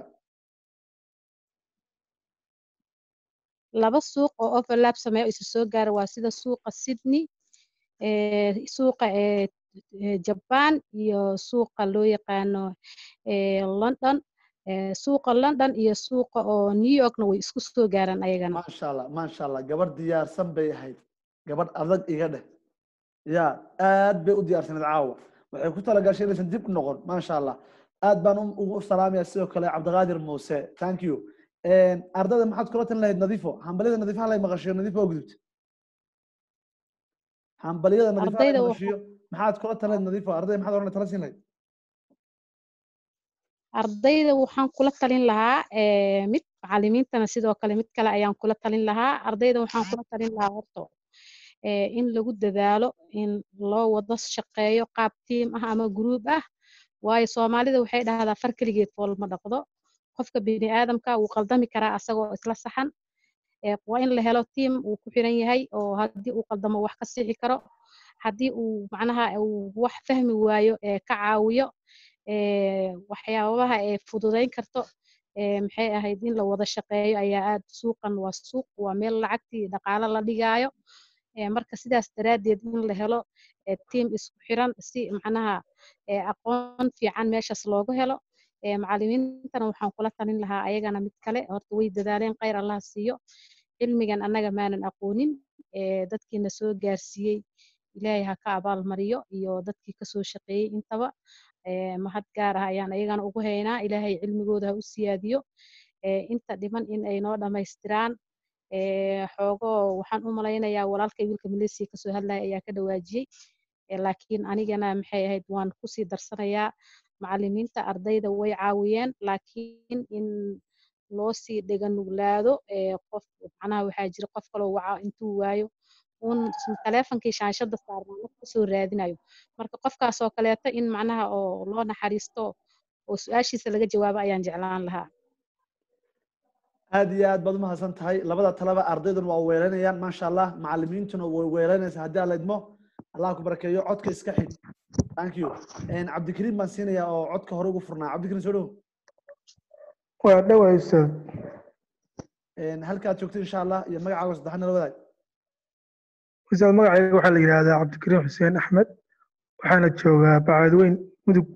laba suuq oo overlap sameeya oo isa soo gaara waa sida suuqa sydney suuqa jaban iyo suuqa loo yaqaano london suuqa london iyo suuqa oo new yorkna way isku soo gaaraan ayagana maasha allah maasha allah gabadh diyaarsan bay ahayd gabadh adag iga dheh ya aad bay u diyaarsaneed caawa waxay ku talagashay inaysan dib u noqon maasha allah aad baan ugu salaamaya sidoo kale cabdiqaadir muuse thank you ardayda maxaad kula talin lahayd nadiifo hambaliyada nadiifaha lay maqashiyo nadiifo oo gudubta hambaliyada nadiifaha lay ardayda maqashiyo maxaad kula talin lahayd nadiifo ardayda maxaad oran tala siin lahayd ardayda waxaan kula talin lahaa mid macalimiintana sidoo kale mid kale ayaan kula talin lahaa ardayda waxaan kula talin lahaa horta in lagu dadaalo in loo wada shaqeeyo qaab tiim ah ama gruub ah waayo soomaalida waxay dhahdaa far keligeed fool ma dhaqdo qofka bini aadamka wuu qaldami karaa asagoo isla saxan waa in la helo tiim uu ku xiran yahay oo haddii uu qaldamo wax ka sixi karo haddii uu macnaha uu wax fahmi waayo ka caawiyo waxyaabaha ee fududayn karto maxay ahayd in la wada shaqeeyo ayaa aad suuqan waa suuq waa meel lacagtii dhaqaalo la dhigaayo marka sidaas daraaddeed in la helo tiim isku xiran si macnaha aqoon fiican meeshaas loogu helo macalimiintana waxaan kula talin lahaa ayagana mid kale horta way dadaaleen khayr allah siiyo cilmigan annaga maanan aqoonin ee dadkiina soo gaarsiiyey ilaahay ha ka abaalmariyo iyo dadkii kasoo shaqeeyey intaba ee mahad gaar ah ayaan ayagana ugu haynaa ilaahay cilmigooda ha u siyaadiyo ee inta dhiman in ay noo dhammaystiraan ee xoogoo waxaan u malaynayaa walaalkay wiilka maleesiya kasoo hadlaya ayaa ka dhawaajiyey ee laakiin anigana maxay ahayd waan kusii darsanayaa macallimiinta ardayda way caawiyeen laakiin in loo sii dhega nuglaado ee qof macnaha waxaa jira qof kaloo waca intuu waayo uun taleefonkii shaashada saarnaa wax kasoo raadinayo marka qofkaas oo kaleeto in macnaha oo loo naxariisto oo su-aashiisa laga jawaabo ayaan jeclaan lahaa aad iyo aad baad umahadsan tahay labada talaba ardayduna waa weelanayaan maasha allah macalimiintuna way weelanaysaa haddii alla idmo allah ku barakeeyo codka iska xig thank you cabdikariim baan siinayaa oo codka hore ugu furnaa cabdikariim soo dhow waa dhowaa ustaad halkaad joogto insha allah iyo magacaaga saddexaad nala wadaag ustaad magacayga waxaa la yidhaahdaa cabdikariim xuseen axmed waxaana joogaa bacadweyn mudug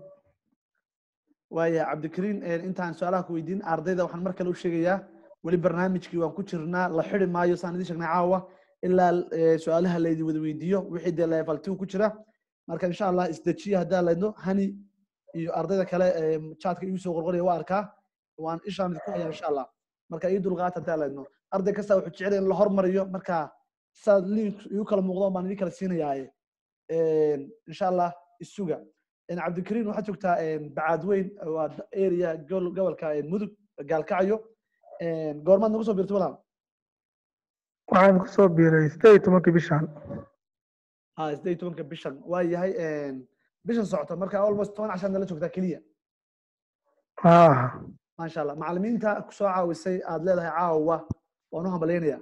waaya cabdikariin intaan su-aalaha ku weydiin ardayda waxaan mar kale u sheegayaa weli barnaamijkii waan ku jirnaa la xidi maayo saan idiin sheegnay caawa ilaa su-aalaha laydi wada weydiiyo wixii dee level two ku jira marka insha allah isdejiya haddaan laydno hani iyo ardayda kale chatka igu soo qorqoraya waa arkaa waan ishaan idinku hayaa insha allah marka ii dulqaata haddaan laydno arday kasta wuxuu jecel in la hormariyo marka saad link igu kala muuqdo baan idin kala siinayaaye insha allah isuga cabdikariin waxaad joogtaa bacaadweyn waa area gobolka mudug gaalkacyo goormaad nagu soo biirtay walaal waxaan kusoo biiray sideed iyo tobankii bishan ha sideed iyo tobanka bishan waa yahay bishan socota marka almost toban cashaad nala joogtaa keliya ah maasha allah macalimiinta kusoo caawisay aad leedahay caawa waan u hambalyaynayaa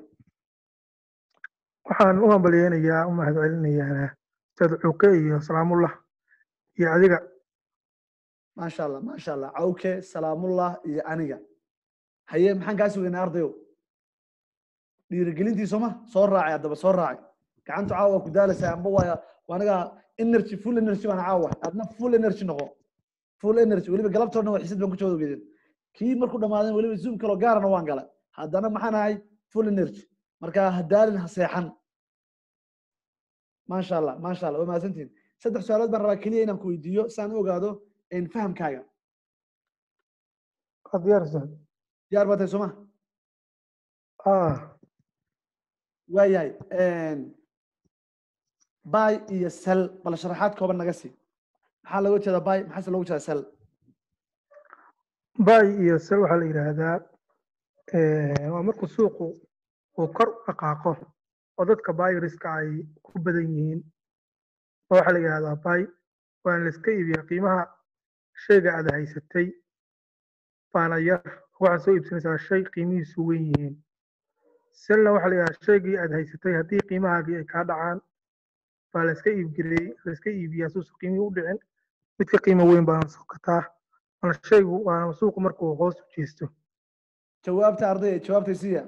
waxaan u hambalyeynayaa u mahadcelinayaa ustaad cuuke iyo salaamullah iyo adiga maasha allah maasha allah cawke salaamullah iyo aniga haye maxaan kaa sugaynaa ardayow dhiirigelintii sooma soo raacay haddaba soo raacay gacantu caawa waa ku daalaysaa amba waa aniga energy full energy baan caawa adna full energy noqo full energy weliba galabtoo dhan waa xisid baan ku jawada ogeedin kii markuu dhamaaden weliba zoom kaloo gaarana waan galay haddana maxaan ahay full energy marka ha daalin ha seexan maasha allah maasha allah waa mahadsantihin saddex su-aalood baan rabaa keliya inaan ku weydiiyo si aan u ogaado fahamkaaga waa diyaar ustaad diyaar baa tahay sooma ah waa yahay bay iyo sel bal sharaxaad kooban naga sii maxaa looga jeedaa bay maxaase looga jeedaa sel bay iyo sel waxaa la yidhaahdaa waa markuu suuqu uu kor u dhaqaaqo oo dadka bayriska ay ku badan yihiin waxaa la yidhahdaa bay waana la iska iibiyaa qiimaha shayga aad haysatay baana yar waxaad soo iibsanaysaa shay qiimihiisu weyn yihiin selna waxaa la yidhahdaa shaygii aad haysatay haddii qiimahaagii ay kaa dhacaan baa la iska iibgeley la iska iibiyaa suusa qiimihii u dhicin midka qiimo weyn baana soo gataa waana shaygu waana suuqu markuu hoos u jeesto jawaabta ardayda jawaabta siiya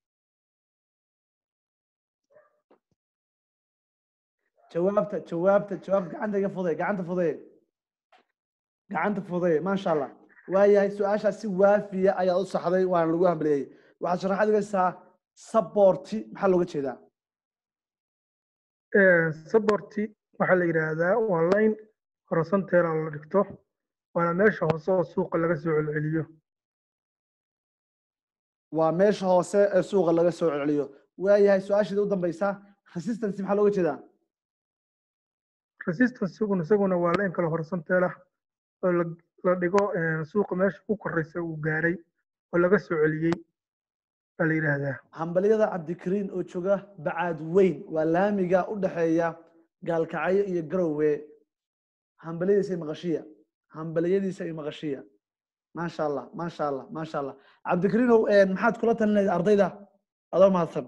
jawaabta jawaabta jawaabta gacanta iga fuday gacanta fuday gacanta fuday maasha allah waayahay su-aashaas si waafiya ayaad u saxday waana lagu hambaliyey waxaad sharaxaad igaysaa saborti maxaa looga jeedaa saborti waxaa la yidhaahdaa waa line horizonteela la dhigto waana meesha hoose oo suuqa laga soo celceliyo waa meesha hoose ee suuqa laga soo celceliyo waayahay su-aasheeda u dambeysa resistance maxaa looga jeedaa resistance isaguna isaguna waa line kale horizonteela oo la dhigo suuqa meesha ku koreysa uu gaaray oo laga soo celiyey baa la yidhaahdaa hambaliyada cabdikariin oo jooga bacaad weyn waa laamiga u dhexeeya gaalkacyo iyo garowe hambaliyadiisa iyo maqashiya hambaliyadiisa iyo maqashiya maasha allah maasha allah maasha allah cabdikariinow maxaad kula talinaysa ardayda adoo mahadsan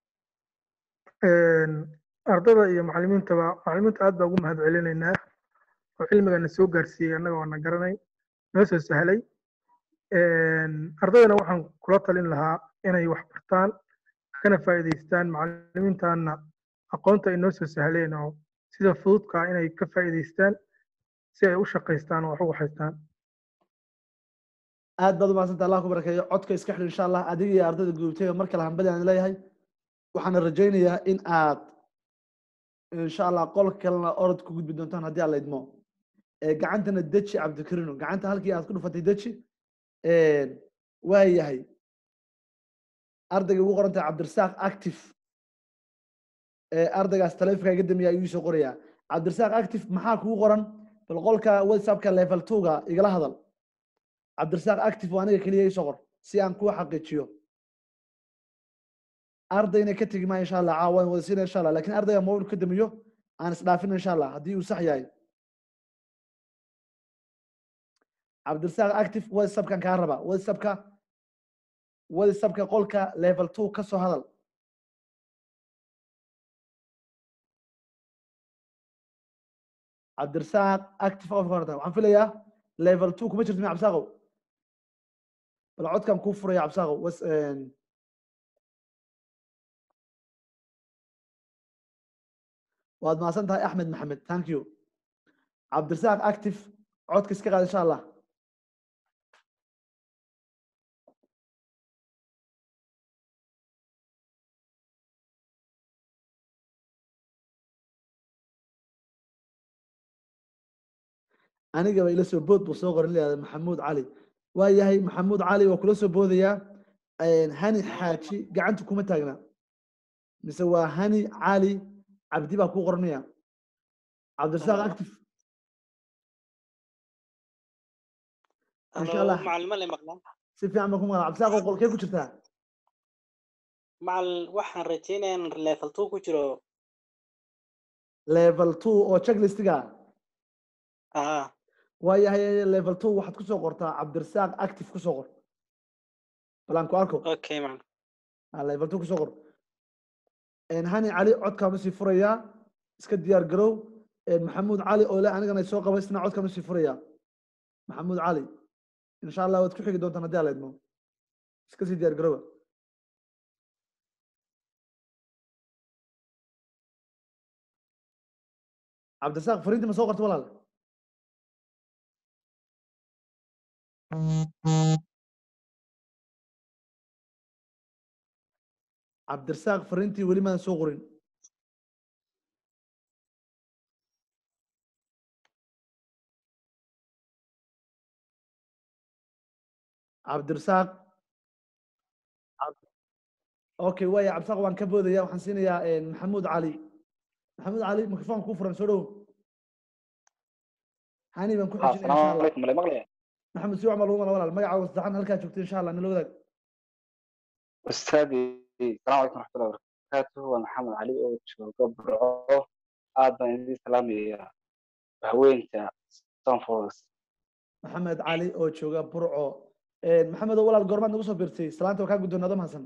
ardada iyo macalimiintaba macalimiinta aad baa ugu mahad celinaynaa oo cilmigana soo gaarsiiyey annaga waana garanay noo soo sahlay ardaydana waxaan kula talin lahaa inay wax bartaan kana faa'iidaystaan macalimiintaana aqoonta ay noo soo sahleen oo sida fududka inay ka faa'iidaystaan si ay u shaqaystaan oo wax ugu haystaan aad baad umahadsanta allah ku barakeeyo codka iska xidh insha allah adiga iyo ardayda gudubtay oo mar kale hambali aan leeyahay waxaana rajaynayaa in aad insha allah qolka kalena orod ku gudbi doontaan haddii aan la idmo ee gacantana deji cabdikarino gacanta halkii aad ku dhufatay deji waa yahay ardayga ugu qoran tahay cabdirasaaq active ee ardaygaas taleefonka iga damiya ayuu soo qorayaa cabdirasaaq active maxaa kugu qoran bal qolka whatsappka level two-ga igala hadal cabdirasaaq active waa aniga keliya isoo qor si aan kuu xaqiijiyo ardayna ka tegi maayo insha allah caawa waan wada siina insha allah lakin ardayga mobil ka damiyo aan isdhaafin insha allah haddii uu sax yahay cabdirasaaq active whatsappkan kaa raba whatsappka whatsappka qolka level two ka soo hadal cabdirasaaq active of qorata waxaan filayaa level two kuma jirto mi cabsaaqow bal codkan kuu furaya cabsaaqow was waad mahadsan tahay axmed maxamed thank you cabdirasaaq active codka iska qaad insha allah anigaba ila soo bood buu soo qoran leeyahay maxamuud cali waa yahay maxamuud cali waa kula soo boodayaa hani xaaji gacanta kuma taagna mise waa hani cali cabdi baa kuu qoranaya cabdirasaaq active insha allah macalimo le maqlaa si fiican baan ku maqlaa cabdirasaaq oo qolkee ku jirtaa macal waxaan rajaynayaa in level two ku jiro level two oo checklistiga aha waa yahay level two waxaad kusoo qortaa cabdirasaaq active kusoo qor balaan ku arko okay man Ah, level two kusoo qor hani cali codkaanu sii furayaa iska diyaar garow maxamuud cali oo le anigana soo qabaysna codkaanu sii furayaa maxamuud cali insha allah waad ku xigi doontaan haddii ala idmo iska sii diyaar garowa cabdirasaaq fariintii ma soo qorta walaal cabdirasaaq fariintii weli maan soo qorin cabdirasaaq okay waaya cabdirasaaq waan ka boodaya waxaan siinayaa maxamuud cali maxamuud cali microphone kuu furan soo dhow hani baan ku xijinaya insha asalaamu allah calaykum male maqlaya maxamed si wacmal walaal walaal magacaaga saddexan halkaa joogta insha allah nala wadaag ustaadi asalaamu calaykum raxmatullahi wabarakaatuh waa maxamed cali oo jooga burco aad baan idin salaamayaa haweenta stanford maxamed cali oo jooga burco maxamed oo walaal goormaad nagu soo birtay salaanta waa kaa guddoonado mahadsan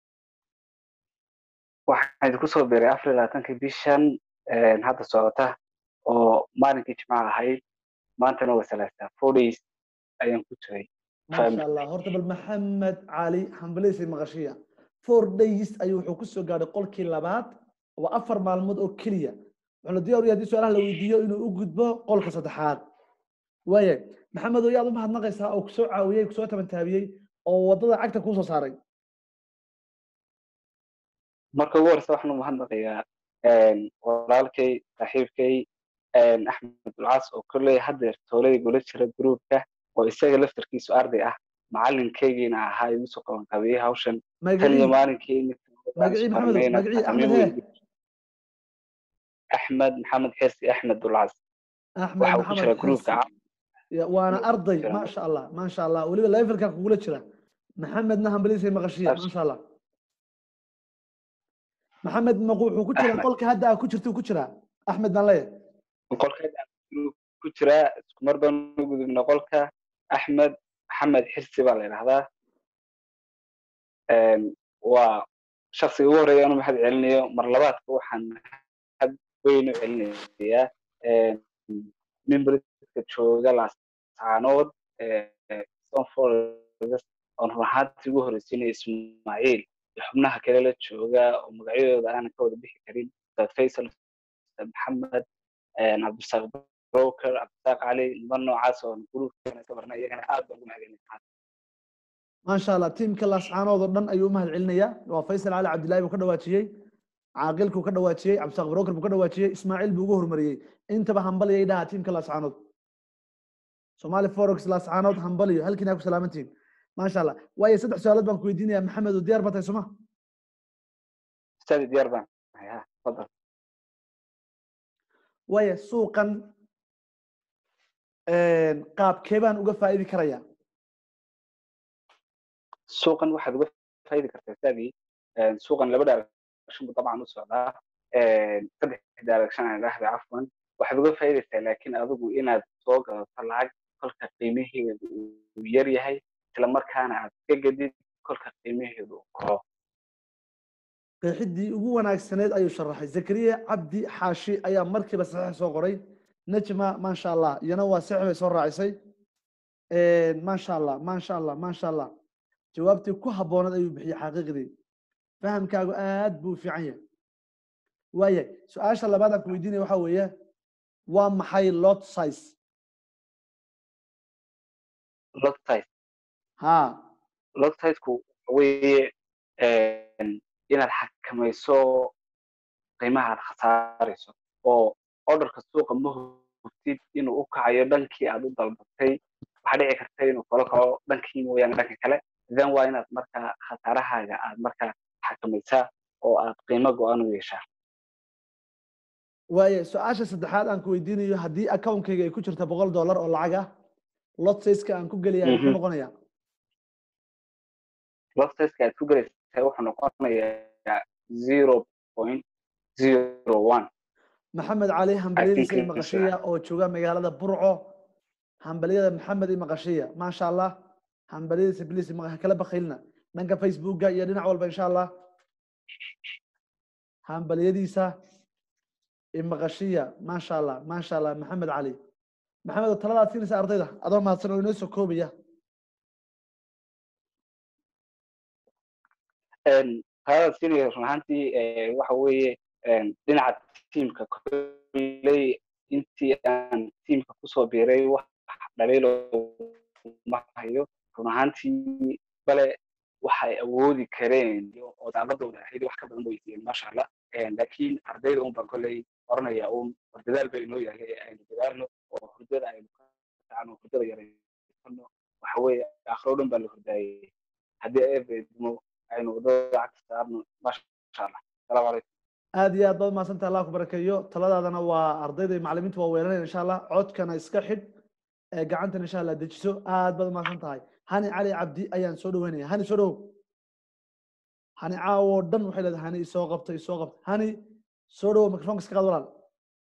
waxaan idinku soo biiray afar iyo labaatankii bishan hadda socota oo maalinkii jimcaha ahayd maantana waa salaasa four days ayaan ku jiray maasha allah horta bal maxamed cali hambaleysa maqashiya four days ayuu wuxuu ku soo gaadhay qolkii labaad waa afar maalmood oo keliya wuxuu la diyaar u yahay haddii su-aalaha la weydiiyo inuu u gudbo qolka saddexaad waaya maxamed oo yaad u mahadnaqaysaa oo kusoo caawiyey kusoo tabantaabiyey oo waddada cagta kuu soo saaray marka ugu horeysa waxaan u mahadnaqayaa walaalkay saaxiibkay axmed dulcaas oo kolley haddeer tooladii gula jira gruupka oo isaga laftarkiisu arday ah macalinkaygiina ahaa igu soo qaban qabiyey hawshan tan iyo maalinkii magacii maxamed magacii axmed hee axmed maxamed xirsi axmed dulcaas axmed waxa uu ku jira maxamed gruupka xirsi Ya, waana arday maasha allah maasha allah weliba levelka kugula jira maxamedna hambaliyisa maqashiya maasha allah maxamed maqu wuxuu ku jiraa qolka hadda aa ku jirta ku jiraa axmed baan leeyahay qolkeeda ku jira isku mar baan u gudubna qolka axmed maxamed xirsi baa la yidhahdaa waa shaksiga ugu horeeya anu mahad celinayo mar labaadka waxaan mahad weyn u celinayaa mimbriska jooga laascaanood stonford oon run ahaantii ugu horeysiinaya ismaaciil iyo xubnaha kale la jooga oo magacyadooda aanan ka wada bixi karin ustaad faysal ustaad maxamed cabdisaaq broker cabdisaaq cali niman noocaas oo gruupkeena ka barna iyagana aad baan ugu mahadcelinaa maasha allah tiimka laascaanood oo dhan ayuu u mahad celinayaa waa faysal cali cabdillahi buu ka dhawaajiyey caaqilkuu ka dhawaajiyey cabdisaaq broker buu ka dhawaajiyey ismaaciil buu ugu hormariyey intaba hambaliyay dhaha tiimka laascaanood somali forex laascaanood hambaliyo halkiina ku salaamantihiin maasha allah waayo saddex su-aalood baan ku weydiinayaa maxamed oo diyaar ba tahay soma ustaadi diyaar baan ahay ha tafadal waayo suuqan qaabkee baan uga faa'idi karayaa suuqan waxaad uga faaidi kartaa ustaadi suuqan laba direction buu dabcan u socdaa saddex direction aan idhaahda cafwan waxaad uga faaidaysaa laakiin adigu inaad soo gadato lacag kolka qiimaheedu uu yar yahay isla markaana aad ka gedid kolka qiimaheedu uu koro qeexidii ugu wanaagsaneed ayuu sharaxay zakariya cabdi xaashi ayaa markiiba saxiix soo qoray najma maasha allah iyana waa saxiix bay soo raacisay maasha allah maasha allah maasha allah jawaabtii ku habboonaed ayuu bixiyey xaqiiqdii fahamkaagu aad buu u fiican yahay waaya su-aasha labaad aan ku weydiinaya waxa weeye waa maxay lot size lot size ha lot sizeku waxa weeye inaad xakamayso qiimaha aad khasaarayso oo orderka suuqa ma hubtid inuu u kacayo dhankii aad u dalbatay waxaa dhici karta inuu kala kaco dhankii mooyaane dhanka kale then waa inaad markaa khasaarahaaga aad markaa xakamaysaa oo aad qiimo go-an u yeeshaa waaya su-aasha saddexaad aan ku weydiinayo haddii accountkayga ay ku jirta boqol dollar oo lacag ah lot sizeska aan ku gelaya muxuu noqonaya lot sizeska aad ku gelaysaa wuxuu noqonayaa zero point zero one maxamed cali hambalyadiisa iyo maqashiya oo jooga magaalada burco hambalyada maxamed iyo maqashiya maasha allah hambalyadiisa bliis kala bakhaylna dhanka facebooka iyo dhinac walba insha allah hambalyadiisa imaqashiya maasha allah maasha allah maxamed cali maxamed oo taladaad siinaysa ardayda adoo mahadsan oo inoo soo koobaya taladaad siinaya run ahaantii waxa weeye dhinaca tiimka kolley intii aan tiimka kusoo biiray wax dhaliilo ma hayo run ahaantii bale waxay awoodi kareen oo daaladooda ahayd wax ka badan bay siiyeen maasha allah laakiin ardayda un baan kolley oranaya un war dadaal ba inoo yahay aynu dadaalno oo hurdada aynu ka kacno hurdada yaraysano waxa weeye akhiro dhan baa la hurdaayey haddii eebeedmo aynu wadada lacagta saarno maasha allah salaamu calaykum aad iyo aad baad mahadsanta allah ku barakeeyo taladaadana waa ardayda iyo macalimiinta waa weeranaya insha allah codkana iska xidh gacantana insha allah dejiso aad baad mahadsan tahay hani cali cabdi ayaan soo dhaweynaya hani soo dhawow hani caawo dhan waxay leedahay hani isoo qabta isoo qabta hani soo dhawow microfonka iska qaad walaal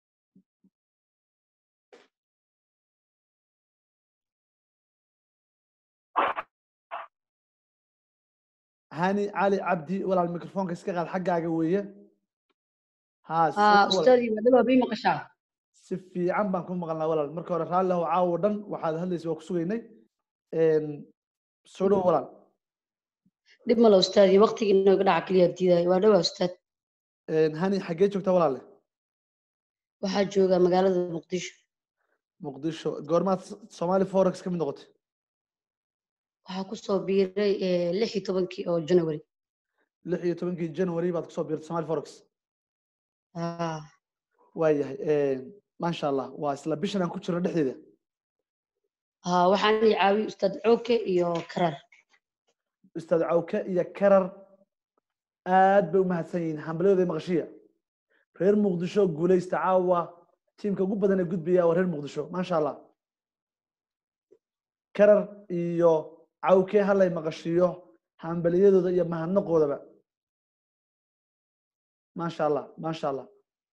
hani cali cabdi walaal microfonka iska qaad xaggaaga weeye ha ustaadii madaba bii maqashaa si fiican baan ku maqalnaa walaal marka hore raalli ahow caawo dhan waxaad hadlaysa waa ku sugaynay soo dhawow walaal dhib male ustaadii waqtigii inooga dhaca keliya diidayo waa dhowaa ustaad hani xaggee joogtaa walaale waxaa joogaa magaalada muqdisho muqdisho goormaad somali forex ka mid noqotay waxaa kusoo biiray lix iyo tobankii oo january lix iyo tobankii january baad kusoo biirtay somali forex waayahay maasha allah waa isla bishan aan ku jirno dhexdeeda waxaan i caawiye ustaad cooke iyo karar ustaad cawke iyo karar aad bay u mahadsan yihiin hambalyadooda maqashiya reer muqdisho guulaysta caawa tiimka ugu badan ee gudbaya waa reer muqdisho maasha allah karar iyo cawke halay maqashiyo hambalyadooda iyo mahadnaqoodaba maasha allah maasha allah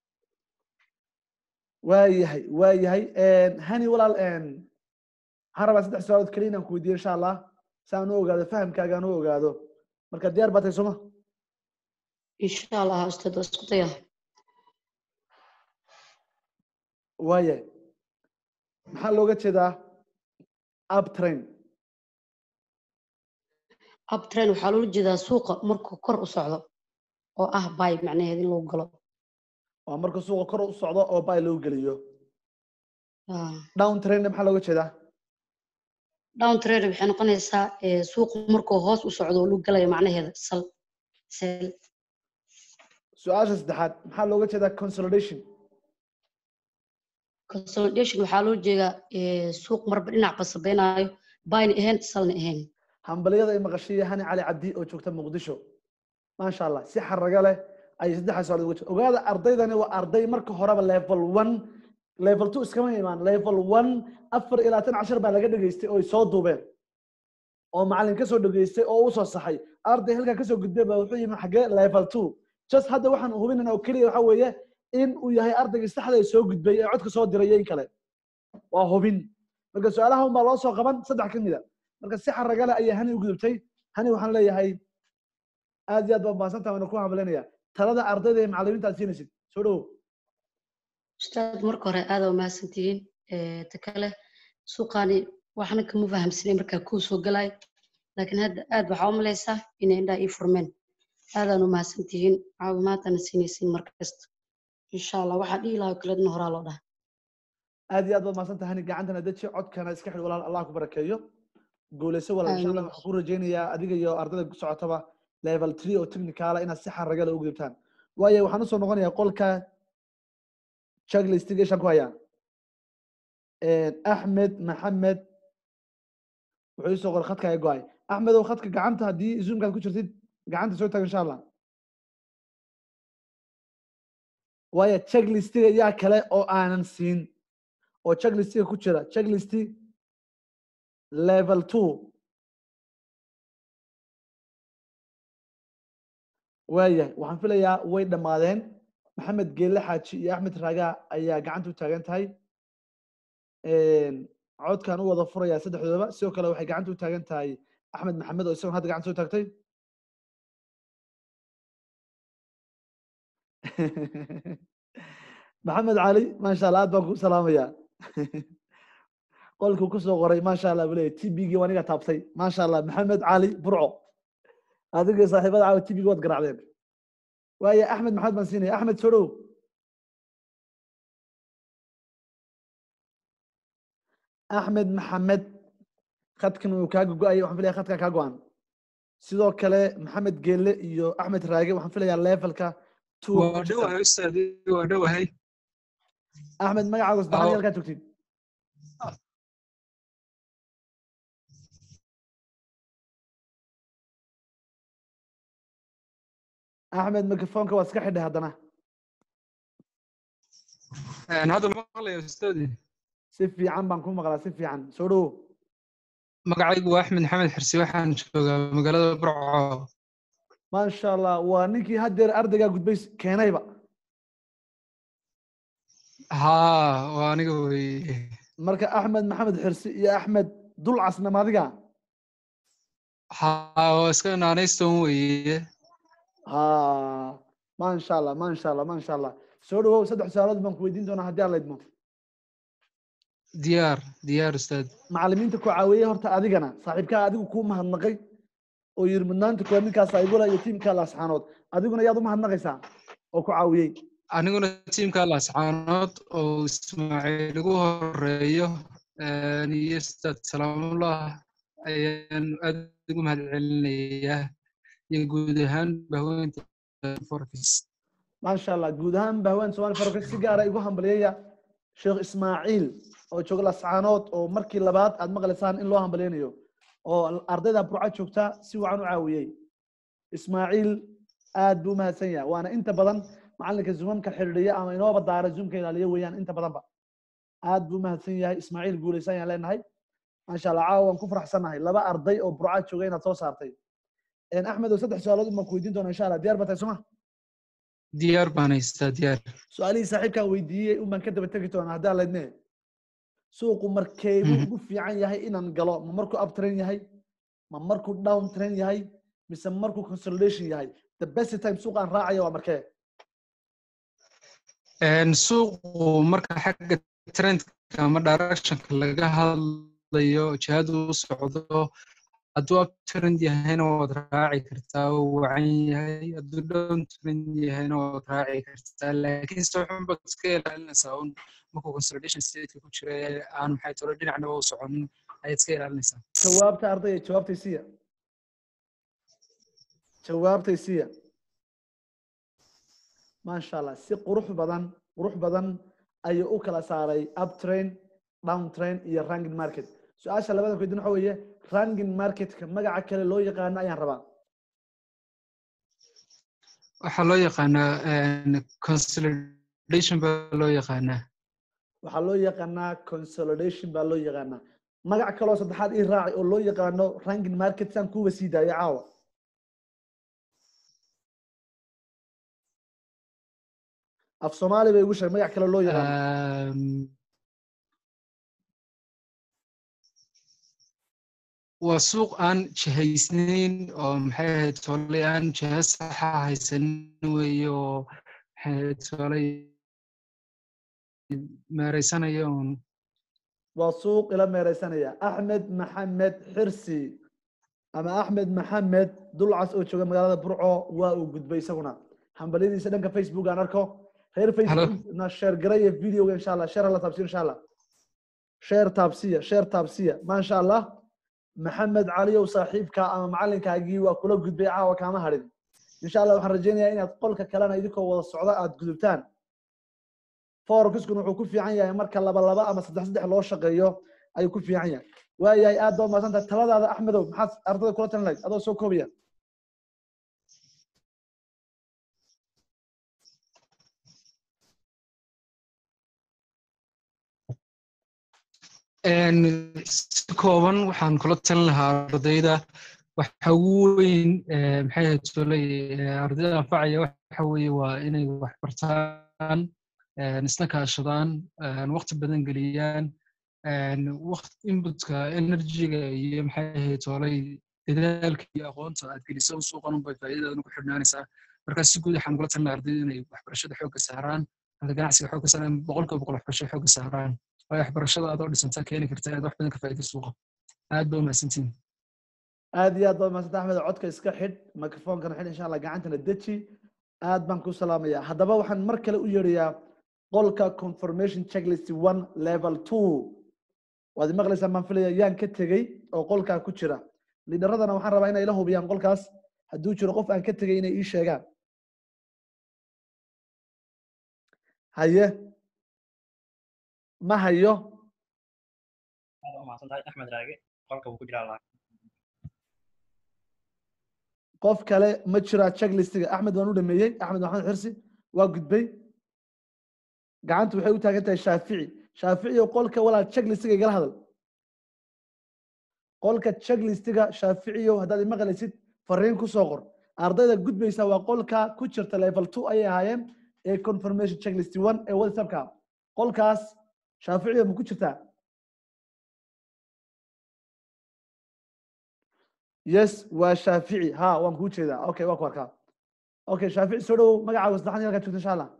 waayahay waayahay hani walaal waxaan rabaa saddex su-aalood keliya inaan ku weydiiyo insha allah si aan u ogaado fahamkaaga aan u ogaado marka diyaar baa tahay soma insha allah ustaad waa isku daya waayahay maxaa looga jeedaa uptrain uptrain waxaa loola jeedaa suuqa markuu kor u socdo oo ah bay macnaheed in lagu galo waa marka suuqa kor u socdo oo bay lagu geliyo down trainna maxaa looga jeedaa down trade waxay noqonaysaa eh, suuqu markuu hoos u socdo oo lagu galayo macnaheeda sal sel su-aasha saddexaad maxaa looga jeedaa consolidation consolidation waxaa loo jeedaa eh, suuq marba dhinac basabeynayo bayna ahayn salna ahayn hambaliyada ay maqashiiya hani cali cabdi oo joogta muqdisho maasha allah si xaraga leh ayay saddexdaas su'aalood uga jeed ogaada ardaydani waa arday marka horeba level one level two iskama imaan level one afar iyo labaatan cashar baa laga dhegaystay oo ay soo duubeen oo macalin kasoo dhegaystay oo u soo saxay arday halkaa kasoo gudbay baa wuxuu yimi xagee level two just hadda waxaan hubinayna oo keliya waxa weeye in uu yahay ardaygii saxda ee soo gudbay ee codka soo diray iyo in kale waa hubin marka su-aalaha unbaa loo soo qaban saddex ka mida marka si xaragale ayay hani u gudubtay hani waxaan leeyahay aad iyo aad baa mahadsantaha waana ku hambalinaya talada ardayda ee macalimiinta aad siinaysid soo dhowo ustaad marka hore aada umahadsantihiin Eh, ta kale suuqaani waxna kama fahamsanay markaa kuu soo galay laakiin hadda aad waxaa u malaysaa inay indhaha ii furmeen aadaan u mahadsantihiin caawimaadana siinaysiin mar kasta insha allah waxaa dhihi lahaa kaledna horaa loo dhaha aad iyo aad baad mahadsantaha hani gacantana deji codkana iska xidh walaal allah ku barakeeyo guuleyso walaal insha allah Amiin. waxaan ku rajaynayaa adiga iyo ardayda ku socotaba level three oo technicala inaad si xaragale u gudubtaan waayo waxaan usoo noqonayaa qolka checklist geshaan ku hayaa axmed maxamed wuxuu isoo qoray khadka ay go-ay axmed oo khadka gacanta haddii zoomkaad ku jirtid gacanta soo taag insha allah waayo checklistiga yaa kale oo aanan siin oo checklistiga ku jira checklisti level two waayahay waxaan filayaa way dhammaadeen maxamed geelle xaaji iyo axmed raaga ayaa gacanta u taagan tahay codkaan u wada furayaa saddexdoodaba sidoo kale waxay gacanta u taagan tahay axmed maxamed oo isagoon hadda gacanta soo taagtay maxamed cali maasha allah aad baan ku salaamayaa qolkuu kusoo qoray maasha allah buu leeyahy tbgii aniga taabtay maasha allah maxamed cali burco adiga iyo saaxiibada caawa tbgii waad garacdeen waaye axmed maxamed baan siinaya axmed soo dhow axmed maxamed khadkan uu kaaga go-ayay waxaan filaya khadkaa kaa go-an sidoo kale maxamed geelle iyo axmed raage waxaan filayaa levelka two waa dhowahay ustaadi waa dhowahay axmed magacaaga saddexaad Aho. iyo halkaa joogtid axmed microfonka waad iska xidhay haddana Een, hadda ma maqlayo ustaadi si fiican baan ku maqlaa si fiican soo dhowo magacaygu waa axmed maxamed xirsi waxaan joogaa magaalada burco maasha allah waa ninkii haddeer ardaygaa gudbay keenayba haa waa aniga weye marka axmed maxamed xirsi iyo axmed dulcasna maadiga haa waa iska naanayston weye ha maasha allah maasha allah maasha allah soo dhawow saddex su-aalood baan ku weydiin doonaa haddii aan la idmo diyaar diyaar ustaad macalimiinta ku caawiyey horta adigana saaxiibkaa adigu kuu mahadnaqay oo yiri mudnaanta kuwa ninkaas aygula iyo tiimka laasxaanood adiguna yaad u mahadnaqaysaa oo ku caawiyey aniguna tiimka lascaanood oo ismaaciil ugu horeeyo een, iyo ustaad salaamullah ayaan aad ugu mahadcelinayaa iyo guud ahaan bahweynta forkis maasha allah guud ahaan bahwaan somali farka si gaara igu hambaliyaya sheekh ismaaciil oo jooga lascaanood oo markii labaad aad maqlaysaan in loo hambaliyanayo oo ardayda burca joogta si wacan u caawiyey ismaaciil aad buu umahadsan yahay waana inta badan macalinka zoomamka xidhiidhiya ama inooba daara zoomka ilaaliya weeyaan inta badanba aad buu umahadsan yahay ismaaciil guulaysan yaan leenahay maasha allah caawa waan ku faraxsannahay laba arday oo burca jooga inaad soo saartay axmed oo saddex su-aalood baan ku weydiin doona insha allah diyaar ba tahay soma diyaar baan haystaa diyaar su-aalihii saaxiibkaan weydiiyey un baan ka daba tegi doonaa haddii aan laydme suuqu markeebuu ugu fiican yahay inaan galo ma markuu up train yahay ma markuu down train yahay mise markuu consolidation yahay the best time suuqaan raacaya waa markee Een, suuqu marka xagga trendka ama directionka laga hadlayo jihadu u socdo hadduu uptrend yahayna waad raaci kartaa oo wacan yahay hadduu downtrend yahayna waad raaci kartaa laakiin se waxun baad iska ilaalinaysaa un markuu consolidation stateka ku jira ee aan maxay tolo dhinacnaba u soconin ayaad iska ilaalinaysaa jawaabta ardayga jawaabtay siya jawaabtay siya maasha allah si qurux badan qurux badan ayuu u kala saaray uptrain downtrain iyo ranking market su-aasha labada kuydin waxa weeye ranking marketka magaca kale loo yaqaano ayaan rabaa waxaa loo yaqaanaa consolidation baa loo yaqaanaa waxaa loo yaqaanaa consolidation baa loo yaqaanaa magac kaloo saddexaad ii raaci oo loo yaqaano ranking market saan kuwa sii daayo caawa af soomaali bay igu sheeg magac kale loo yaqaano waa suuq aan jihaysnayn oo maxay ahayd tolay aan jiha saxa haysanin weeye oo maxay ahayd tolay meeraysanaya uun waa suuq ila meeraysanaya axmed maxamed xirsi ama axmed maxamed dulcas oo jooga magaalada burco waa uu gudbay isaguna hambalyadiisa dhanka facebook aan arko reer facebook na sheer garaya videoga insha allah sheer hala taabsiyo insha allah sheer taabsiya sheer taabsiya maasha allah maxamed caliyow saaxiibka ama macalinkaagii waa kula gudbay caawa kaama hadhin insha allah waxaan rajaynayaa inaad qolka kalena idinkoo wada socda aad gudubtaan forexiskuna wuxuu ku fiican yahay marka laba laba ama saddex saddex loo shaqeeyo ayuu ku fiican yahay waayahay aad baa mahadsantahay taladaada axmedow maxaad ardada kula talin lahayd adoo soo koobaya si kooban waxaan kula talin lahaa ardayda waxa ugu weyn maxay ahayd tolay ardayda anfacaya waxa weeye waa inay wax bartaan isna kaashadaan waqti badan geliyaan inputka energyga iyo maxay ahayd tolay dadaalka iyo aqoonta aad geliso suuqan unbay faa'iidadan ku xidhnaanaysaa marka si guud waxaan kula talin ardayda inay waxbarashada xoogga saaraan halka ganacsiga xoogga saaraan boqolkiiba boqol waxbarashada xoogga saaraan waayo waxbarashada adoo dhisanta keeni karta inaad wax badan ka faa'iido suuqa aad baa umahadsantihin aad iyo aad baa mahadsantahay axmed codka iska xidh microphonkana xidh insha allah gacantana deji aad baan ku salaamaya haddaba waxaan mar kale u yeedhayaa qolka confirmation checklist one level two waad maqlaysaan baan filaya yaan ka tegey oo qolkaa ku jira liidharadana waxaan rabaa inay ila hubiyaan qolkaas hadduu jiro qof aan ka tegey inay ii sheegaan haye ma hayo axmed raage qolka wuu ku jiraa qof kale ma jiraa checklistiga axmed waan u dhameeyey axmed maxamed xirsi waa gudbay gacanta waxay u taagan tahay shaafici shaafici oo qolka walaal checklistiga igala hadal qolka checklistiga shaaficiyo haddaad imaqlaysid fariin ku soo qor ardayda gudbaysa waa qolka ku jirta level two ayay ahaayeen ee confirmation checklist one ee whatsappka qolkaas shaaficiyo ma ku jirtaa yes waa shaafici ha waan kuu jeedaa okay waa ku arkaa okay shaafici soo dhowow magacaaga saddexan halkaa joogta insha allah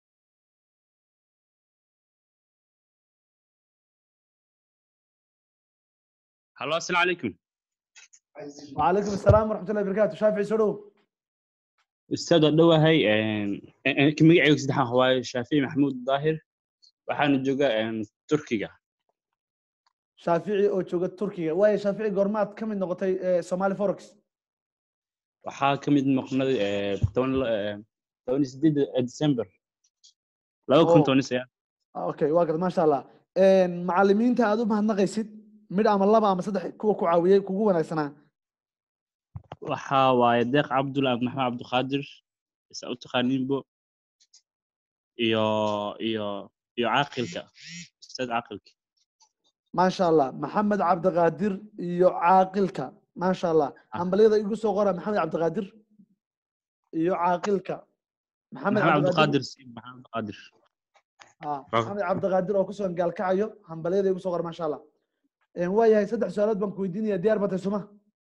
هلو السلام عليكم وعليكم السلام ورحمة الله وبركاته شافعي سو dhowow استاذ دhowahay magacaygu saddexaan waaye shaafici maxamuud daahir waxaana joogaa turkiga shaafici oo jooga turkiga waayo shaafici goormaad ka mid noqotay somali forex waxaa ka mid noqonay toban toban iyo sideed december laba kun toban iyo sagaal okay waa garad maasha allah macalimiinta aad u mahadnaqaysid mid ama laba ama saddex kuwa ku caawiyey kugu wanaagsanaa waxaa waaye deeq cabdul maxamed cabdiqaadir isa u taqaaniinbo iyo iyo iyo caaqilka ustaad caaqilka maasha allah maxamed cabdiqaadir iyo caaqilka maasha allah hambalyada igu soo qora maxamed cabdiqaadir iyo caaqilka maxamed cabdiqaadir maxamed cabdiqaadir maxamed cabdiqaadir oo kusugan gaalkacayo hambalyada igu soo qora maasha allah waayahay saddex su-aalood baan ku weydiinaya diyaar batay suma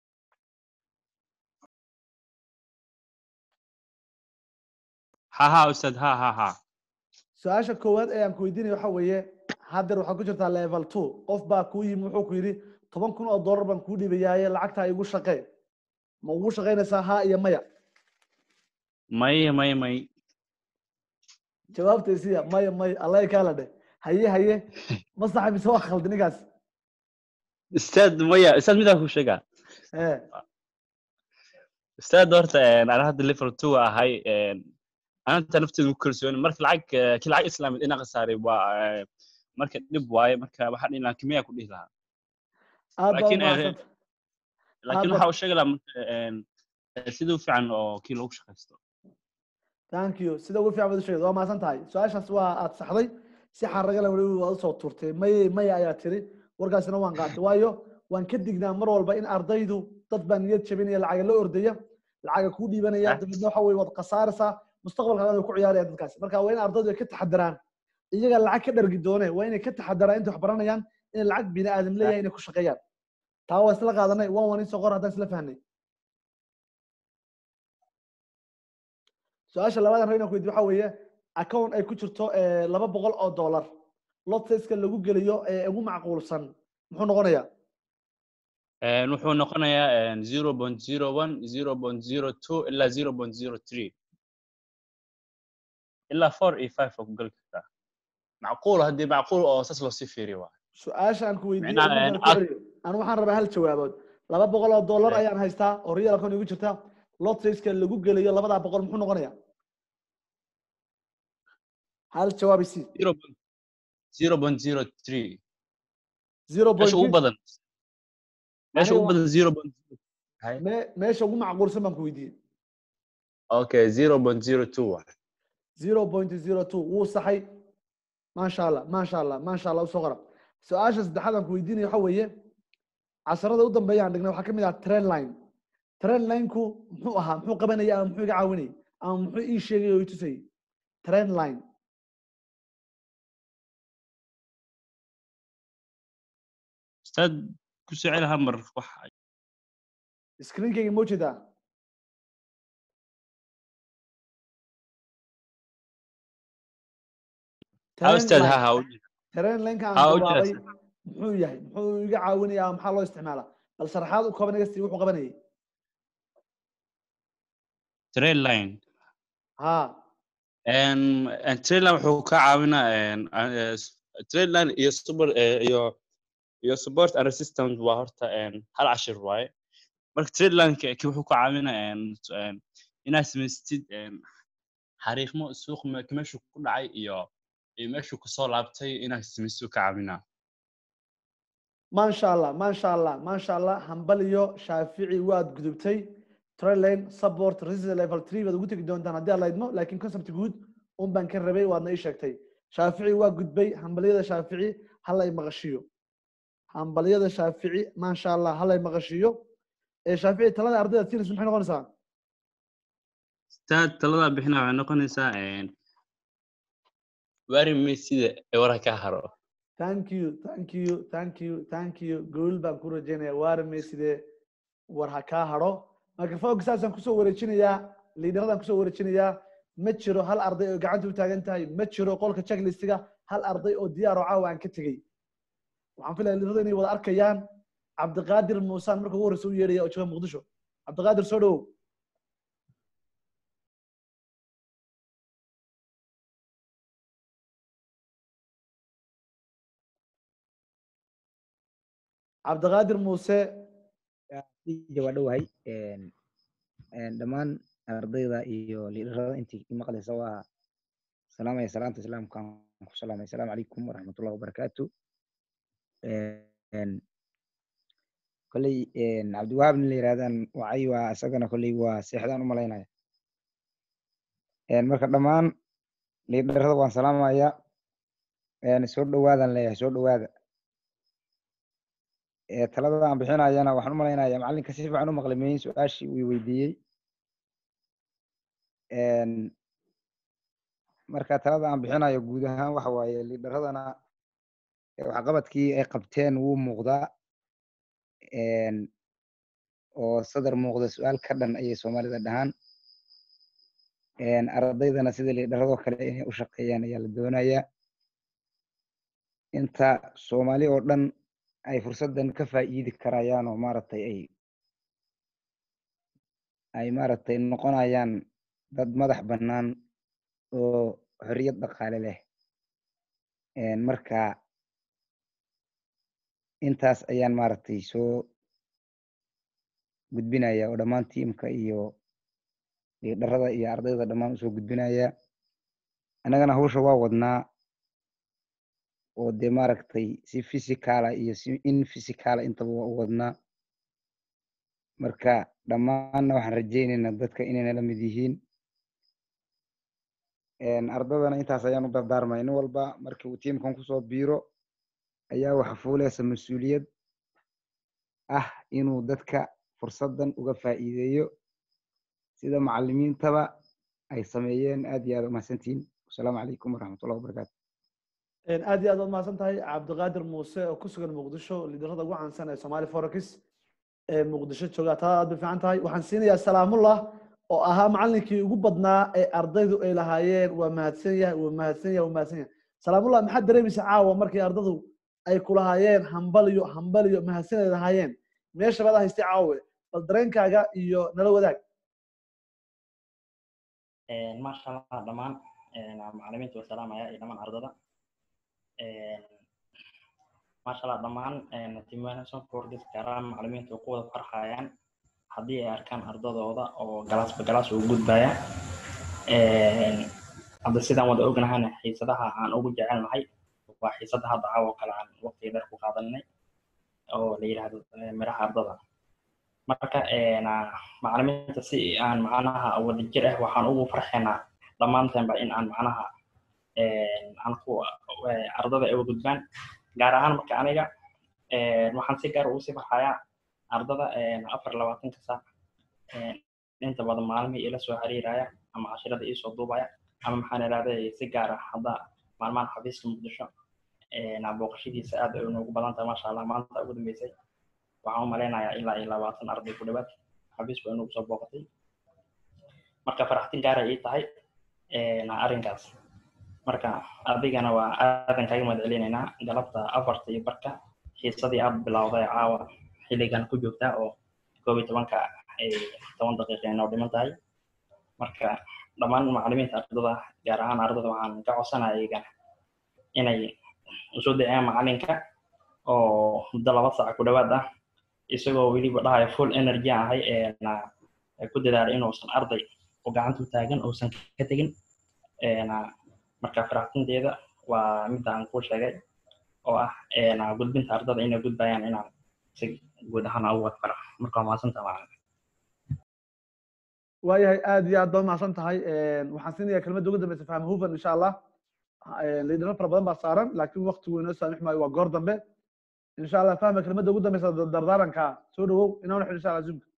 ha ha ustaad ha ha ha su-aasha koowaad ee aan ku weydiinaya waxa weeye haddeer waxaad ku jirtaa level two qof baa kuu yimi wuxuu ku yidhi toban kun oo dollar baan kuu dhiibayaaye lacagtaa igu shaqee ma ugu shaqaynaysaa haa iyo maya may may may jawaabtay siya maya maya allah kaala dheh haye haye ma saxa mise waa khaldi ninkaas ustaad maya ustaad midaan ku sheegaa ee ustaad horta ana hadda level two ahay ananta nafteedu ku kalsooni marka lacag eh, kii lacag islaamid ina khasaaray waa eh, marka dhib waaye marka waxaan dhihi lahaa kimiyaa ku dhihi lahaa aad baa laakiin eh, umahadsan laakiin Aad waxa baa- uu sheegi lahaa marka eh, sida u fiican oo kii loogu shaqaysto thank you sida ugu fiican baad u sheegay waa mahadsan tahay su-aashaas waa aad saxday si xaragala weli waad usoo turtay maye maya ayaa tiri warkaasina waan qaatay waayo waan ka dignaa mar walba in ardaydu dad baa niyad jabinaya lacaga la ordaya lacaga kuu dhiibanaya dabeedna waxa weye waad khasaaraysaa mustaqbalkaaga way ku ciyaarayaan dadkaasi marka waa in ardaydu ay ka taxadaraan iyaga lacag ka dhargi doone waa inay ka taxadaraan intay wax baranayaan in lacag bini aadam leeyahay inay ku shaqeeyaan taa waa isla qaadanay waan waan isoo qor haddaan isla fahnay su-aasha labadan rab inaan ku weydiyo waxa weeye account ay ku jirto eh, laba boqol oo dollar lot size-ka lagu geliyo ee ugu macquulsan muxuu noqonayaa Eh, wuxuu noqonayaa zero point zero one zero point zero two ilaa zero point zero three ilaa four iyo five waa ku geli kartaa macquul haddii macquul oo saas loo sii fiiriyo waa su-aasha aan ku weydiiyey Micnaha, markaan een, ku celiyo anu waxaan rabaa hal jawaabood laba boqol oo dollar ayaan haystaa oo real account igu jirta lot size-ka lagu geliyo labadaa boqol muxuu noqonayaa hal jawaab isi zero point zero point zero three zero point meesha ugu badan meesha Aniga ugu waa- badan zero point me- meesha ugu macquulsan baan ku weydiiyey okay zero point zero two waa zero point zero two wuu saxay maasha allah maasha allah maasha allah usoo qora su-aasha saddexaad aan ku weydiinaya waxa weeye casharada u dambeeya aan dhignay waxaa ka mid ah trend line trend line-ku muxuu ahaa muxuu qabanaya ama muxuu iga caawinayay ama muxuu ii sheegay oo i tusayay trend line ustaad ku soo celi hal mar wax screenkayga ma ujeedaa ha ustaad ha ha u trend line-ka ha aan u bilaabay jeeda muxuu yahay muxuu iga caawinaya ama maxaa loo isticmaalaa bal sharaxaad u kooban iga sii wuxuu qabanayay trade line ha En en trade line wuxuu ka caawinaa en eh, s- trade line iyo super eh, iyo iyo support and resistance waa horta en hal cashir waaye marka trade line ki wuxuu ka caawinaa en en inaad samaystid en xariiqmo suuq me- meeshuu ku dhacay iyo iyo meeshuu kusoo laabtay inaad samaysto ka caawinaa maasha allah maasha allah maasha allah hambaliyo shaafici waad gudubtay trailine support resistance level three baad ugu tegi doontaan haddii aad laydmo laakiin concept guud un baan ka rabay waadna ii sheegtay shaafici waa gudbay hambaliyada shaafici halay maqashiyo hambaliyada shaafici maasha allah halay maqashiyo ee shaafici talada ardayda siinaysa maxay noqonaysaa staad taladaa bixina waxay noqonaysaa en wari sida ee wara ka haro thank you thank you thank you thank you guul baan ku rajaynaya waarme sidee war ha kaa hadho microfonka saasaan kusoo wareejinayaa liidharadaan kusoo wareejinayaa ma jiro hal arday oo gacanta u taagan tahay ma jiro qolka checklistiga hal arday oo diyaar oo caawa aan ka tegey waxaan filaya liidharada inay wada arkayaan cabdiqaadir muusaan marka ugu horreysa u yeedhaya oo jooga muqdisho cabdiqaadir soo dhowow cabdiqaadir muuse ija waa dhowahay een, een, dhammaan ardayda iyo liidharada intii i maqlaysa waa salaamaya salaamta islaamka aan ku salaamay asalaamu calaykum waraxmatullahi wabarakaatu Een, kolley een, cabdiwahaab nin la yirahdaan wacay waa isagana kolley waa seexdaan u malaynaya Een, marka dhammaan liidharada waan salaamaya een, soo dhawaadaan leeyahay soo dhawaada ee talada aan bixinayana waxaan u malaynayaa macallinka si fiican u maqlay meyin su-aashii uu i weydiiyey Een, marka talada aan bixinayo guud ahaan waxa waaye liidharadana ee waxqabadkii ay qabteen wuu muuqdaa Een, oo sadar muuqda su-aal ka dhan ayay soomaalida dhahaan Een, ardaydana sida liidharadoo kale inay u shaqeeyaan ayaa la doonayaa inta soomaali oo dhan ay fursaddan ka faa'iidi karayaan oo maaragtay ay ay maaragtay noqonayaan dad madax bannaan oo xorriyad dhaqaale leh Een, marka intaas ayaan maaragtay soo gudbinaya oo dhammaan tiimka iyo liidharada iyo ardayda dhammaan usoo gudbinaya annagana hawsha waa wadnaa oo dee maaragtay si physicala iyo si in physicala intaba waa u wadnaa marka dhammaanna waxaan rajaynaynaa dadka inayna la mid yihiin Een, ardadana intaas ayaan u dardaarmay nin walba markii uu tiimkan kusoo biiro ayaa waxa fuuleysa mas-uuliyad ah inuu dadka fursaddan uga faa'iideeyo sida macallimiintaba ay sameeyeen aad iyo aad umahadsantihiin wasalaamu calaykum waraxmatullahi wabarakaatu aad iyo aad waad mahadsan tahay cabdiqaadir muuse oo ku sugan muqdisho liidarada ugu caansan ee somali forex ee muqdisho jooga taa aad bay fiican tahay waxaan siinayaa salaamullah oo ahaa macallinkii ugu badnaa ee ardaydu ay lahaayeen waa mahadsan yahay waa mahadsan yahay waa mahadsan yahay salaamullah maxaad dareemaysa caawa markii ardadu ay kulahaayeen hambaliyo hambaliyo mahadsan ay lahaayeen meesha baad haystay caawe bal dareenkaaga iyo nala wadaag maasha allah dhammaan macalimiinta waa salaamaya iyo dhammaan ardada maasha allah dhammaan timason forgis gaaraan macalimiinta oo ku wada farxayaan haddii ay arkaan ardadooda oo galaasba galaas ugu gudbaya hadda sidaan wada ognahana xiisadaha aan ugu jecelnahay waa xiisada hadda caawa kale aan waqtiga dheer ku qaadanay oo la yidhaahdo miraha ardada marka macalimiinta si aan macnaha wadajir ah waxaan ugu farxaynaa dhammaanteenba in aan macnaha aan ku ardada ay uga gudbaan gaar ahaan marka aniga waxaan si gaar ugu sii farxayaa ardada afar labaatanka saac inta badan maalmihii ila soo xiriiraya ama cashirada iisoo duubaya ama maxaan idhahday si gaar ah hadda maalmahan xafiiska muqdisho booqashadiisa aad ay noogu badan tahay maasha allah maanta ugu dambeysay waxaan u malaynayaa ilaa iyo labaatan arday ku dhawaad xafiis baa inoogu soo booqatay marka faraxtin gaara ii tahay arrinkaas marka adigana waa aadan kaaga mahad celinaynaa galabta afarta iyo barka xiisadii aad bilowday caawa xilligan ku joogtaa oo koob iyo tobanka ay toban daqiiqa inoo dhiman tahay marka dhammaan macalimiinta ardada gaar ahaan ardada waxaan ka codsanaya iyagana inay usoo daciyaan macalinka oo muddo laba saac ku dhawaad ah isagoo weliba dhahaya full energy ahay ku dadaala inuusan arday oo gacanta u taagan uusan ka tegin marka faraxtinteeda waa midda aan kuu sheegay oo ah gudbinta ardada inay gudbayaan inaan si guud ahaan ugu wad fara marka waa mahadsanta macalin waayahay aad iyo aad baa mahadsan tahay waxaan siinayaa kelmadda ugu dambeysa faham hufan insha allah liidaro fara badan baa saaran laakiin waqtigu inoo saamix maayo waa goor dambe insha allah fahma kelmadda ugu dambeysa dardaaranka soo dhawow inoo naxo insha allah zoomka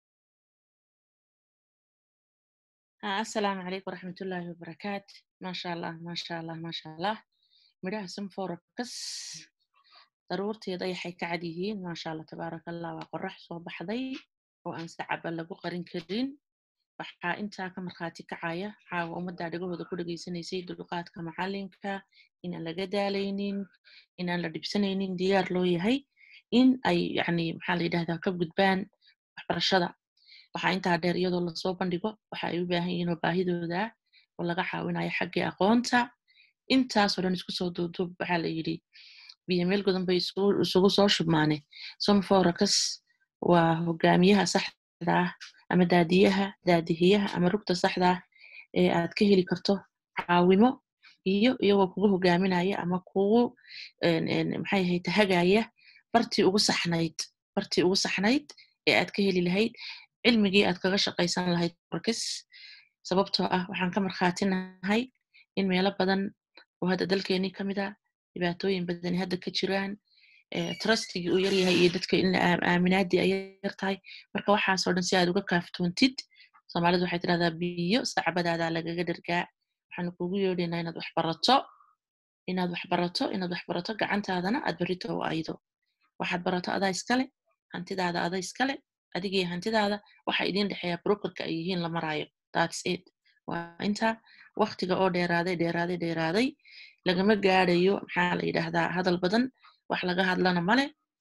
السلام عليكم ورحمة الله وبركاته ما شاء الله ما شاء الله ما شاء الله midhaha sanforakas daruurteeda waxay ka cad yihiin maasha allah tabaaraka allah waa qorax soo baxday oo aan sacaba lagu qarin karin waxaa intaa ka markhaati kacaya caawa ummadda dhegahooda ku dhegaysanaysay dulqaadka macalinka inaan laga daalaynin inaan la dhibsanaynin diyaar loo yahay in ay yani maxaa la yidhahdaa ka gudbaan waxbarashada waxaa intaa dheer iyadoo lasoo bandhigo waxa ay u baahan yihiin oo baahidooda oo laga caawinayo xaggii aqoonta intaasoo dhan isku soo duuduub waxaa la yidhi biyo meel godan bay isugu soo shubmaane somforakas waa hogaamiyaha saxda ah ama daadiyaha daadihiyaha ama rugta saxda ah ee aad ka heli karto caawimo iyo iyagoo kugu hogaaminaya ama kugu maxay ahayd tahagaya bartii ugu saxnayd bartii ugu saxnayd ee aad ka heli lahayd cilmigii aad kaga shaqaysan lahayd forakas sababtoo ah waxaan ka markhaatinahay in meelo badan oo hadda dalkeenii ka mid a dhibaatooyin badani hadda ka jiraan trustigii uu yaryahay iyo dadka in aaminaadii ay yar tahay marka waxaasoo dhan si aad uga kaaftoontid soomaalidu waxay tidhahdaa biyo sacbadaada lagaga dhargaa waxaanu kugu yeedhaynaa inaad wax barato inaad wax barato inaad wax barato gacantaadana aad berrito u aydo waxaad barato adaa iskale hantidaada ada iskale adigiyo hantidaada waxa idin dhexeeya brokerka ay yihiin la maraayo thats it waa inta waktiga oo dheeraaday dheeraaday dheeraaday lagama gaadayo maxaa la yidhaahdaa hadal badan wax laga hadlana male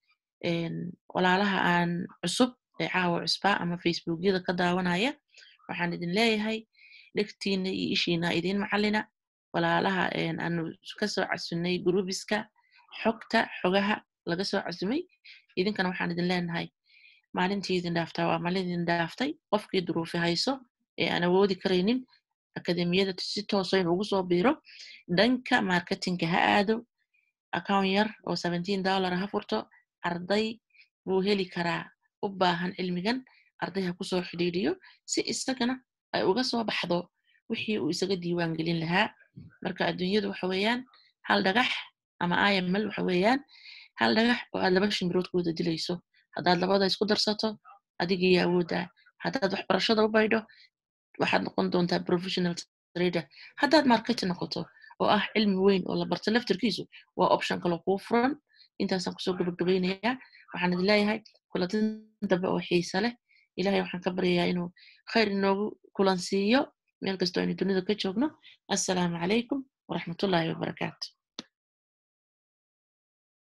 walaalaha aan cusub ee caawa cusbaa ama facebookyada ka daawanaya waxaan idin leeyahay dhegtiina iyo ishiina idiin macalina walaalaha aanu kasoo casunnay grubiska xogta xogaha laga soo casumay idinkana waxaan idin leenahay maalintii idin dhaaftaa waa maalin idin dhaaftay qofkii duruufi hayso ee aan awoodi karaynin akademiyada si tooso in ugu soo biiro dhanka marketinga ha aado account yar oo seventeen dollar ha furto arday buu heli karaa u baahan cilmigan arday ha kusoo xidhiidhiyo si isagana ay uga soo baxdo wixii uu isaga diiwaan gelin lahaa marka adduunyadu waxa weeyaan hal dhagax ama iml waxa weeyaan hal dhagax oo aad laba shimirood ku wada dilayso haddaad labada isku darsato adigii awooddaa haddaad waxbarashada u baydho waxaad noqon doontaa professional trader haddaad market noqoto oo ah cilmi weyn oo la barto laftarkiisu waa option kaloo kuu furan intaasaan kusoo gabagabaynayaa waxaan idin leeyahay kulatin dambe oo xiisa leh ilahay waxaan ka baryayaa inuu khayr inoogu kulansiiyo meel kastoo aynu dunida ka joogno assalaamu calaykum waraxmatullaahi wabarakaatu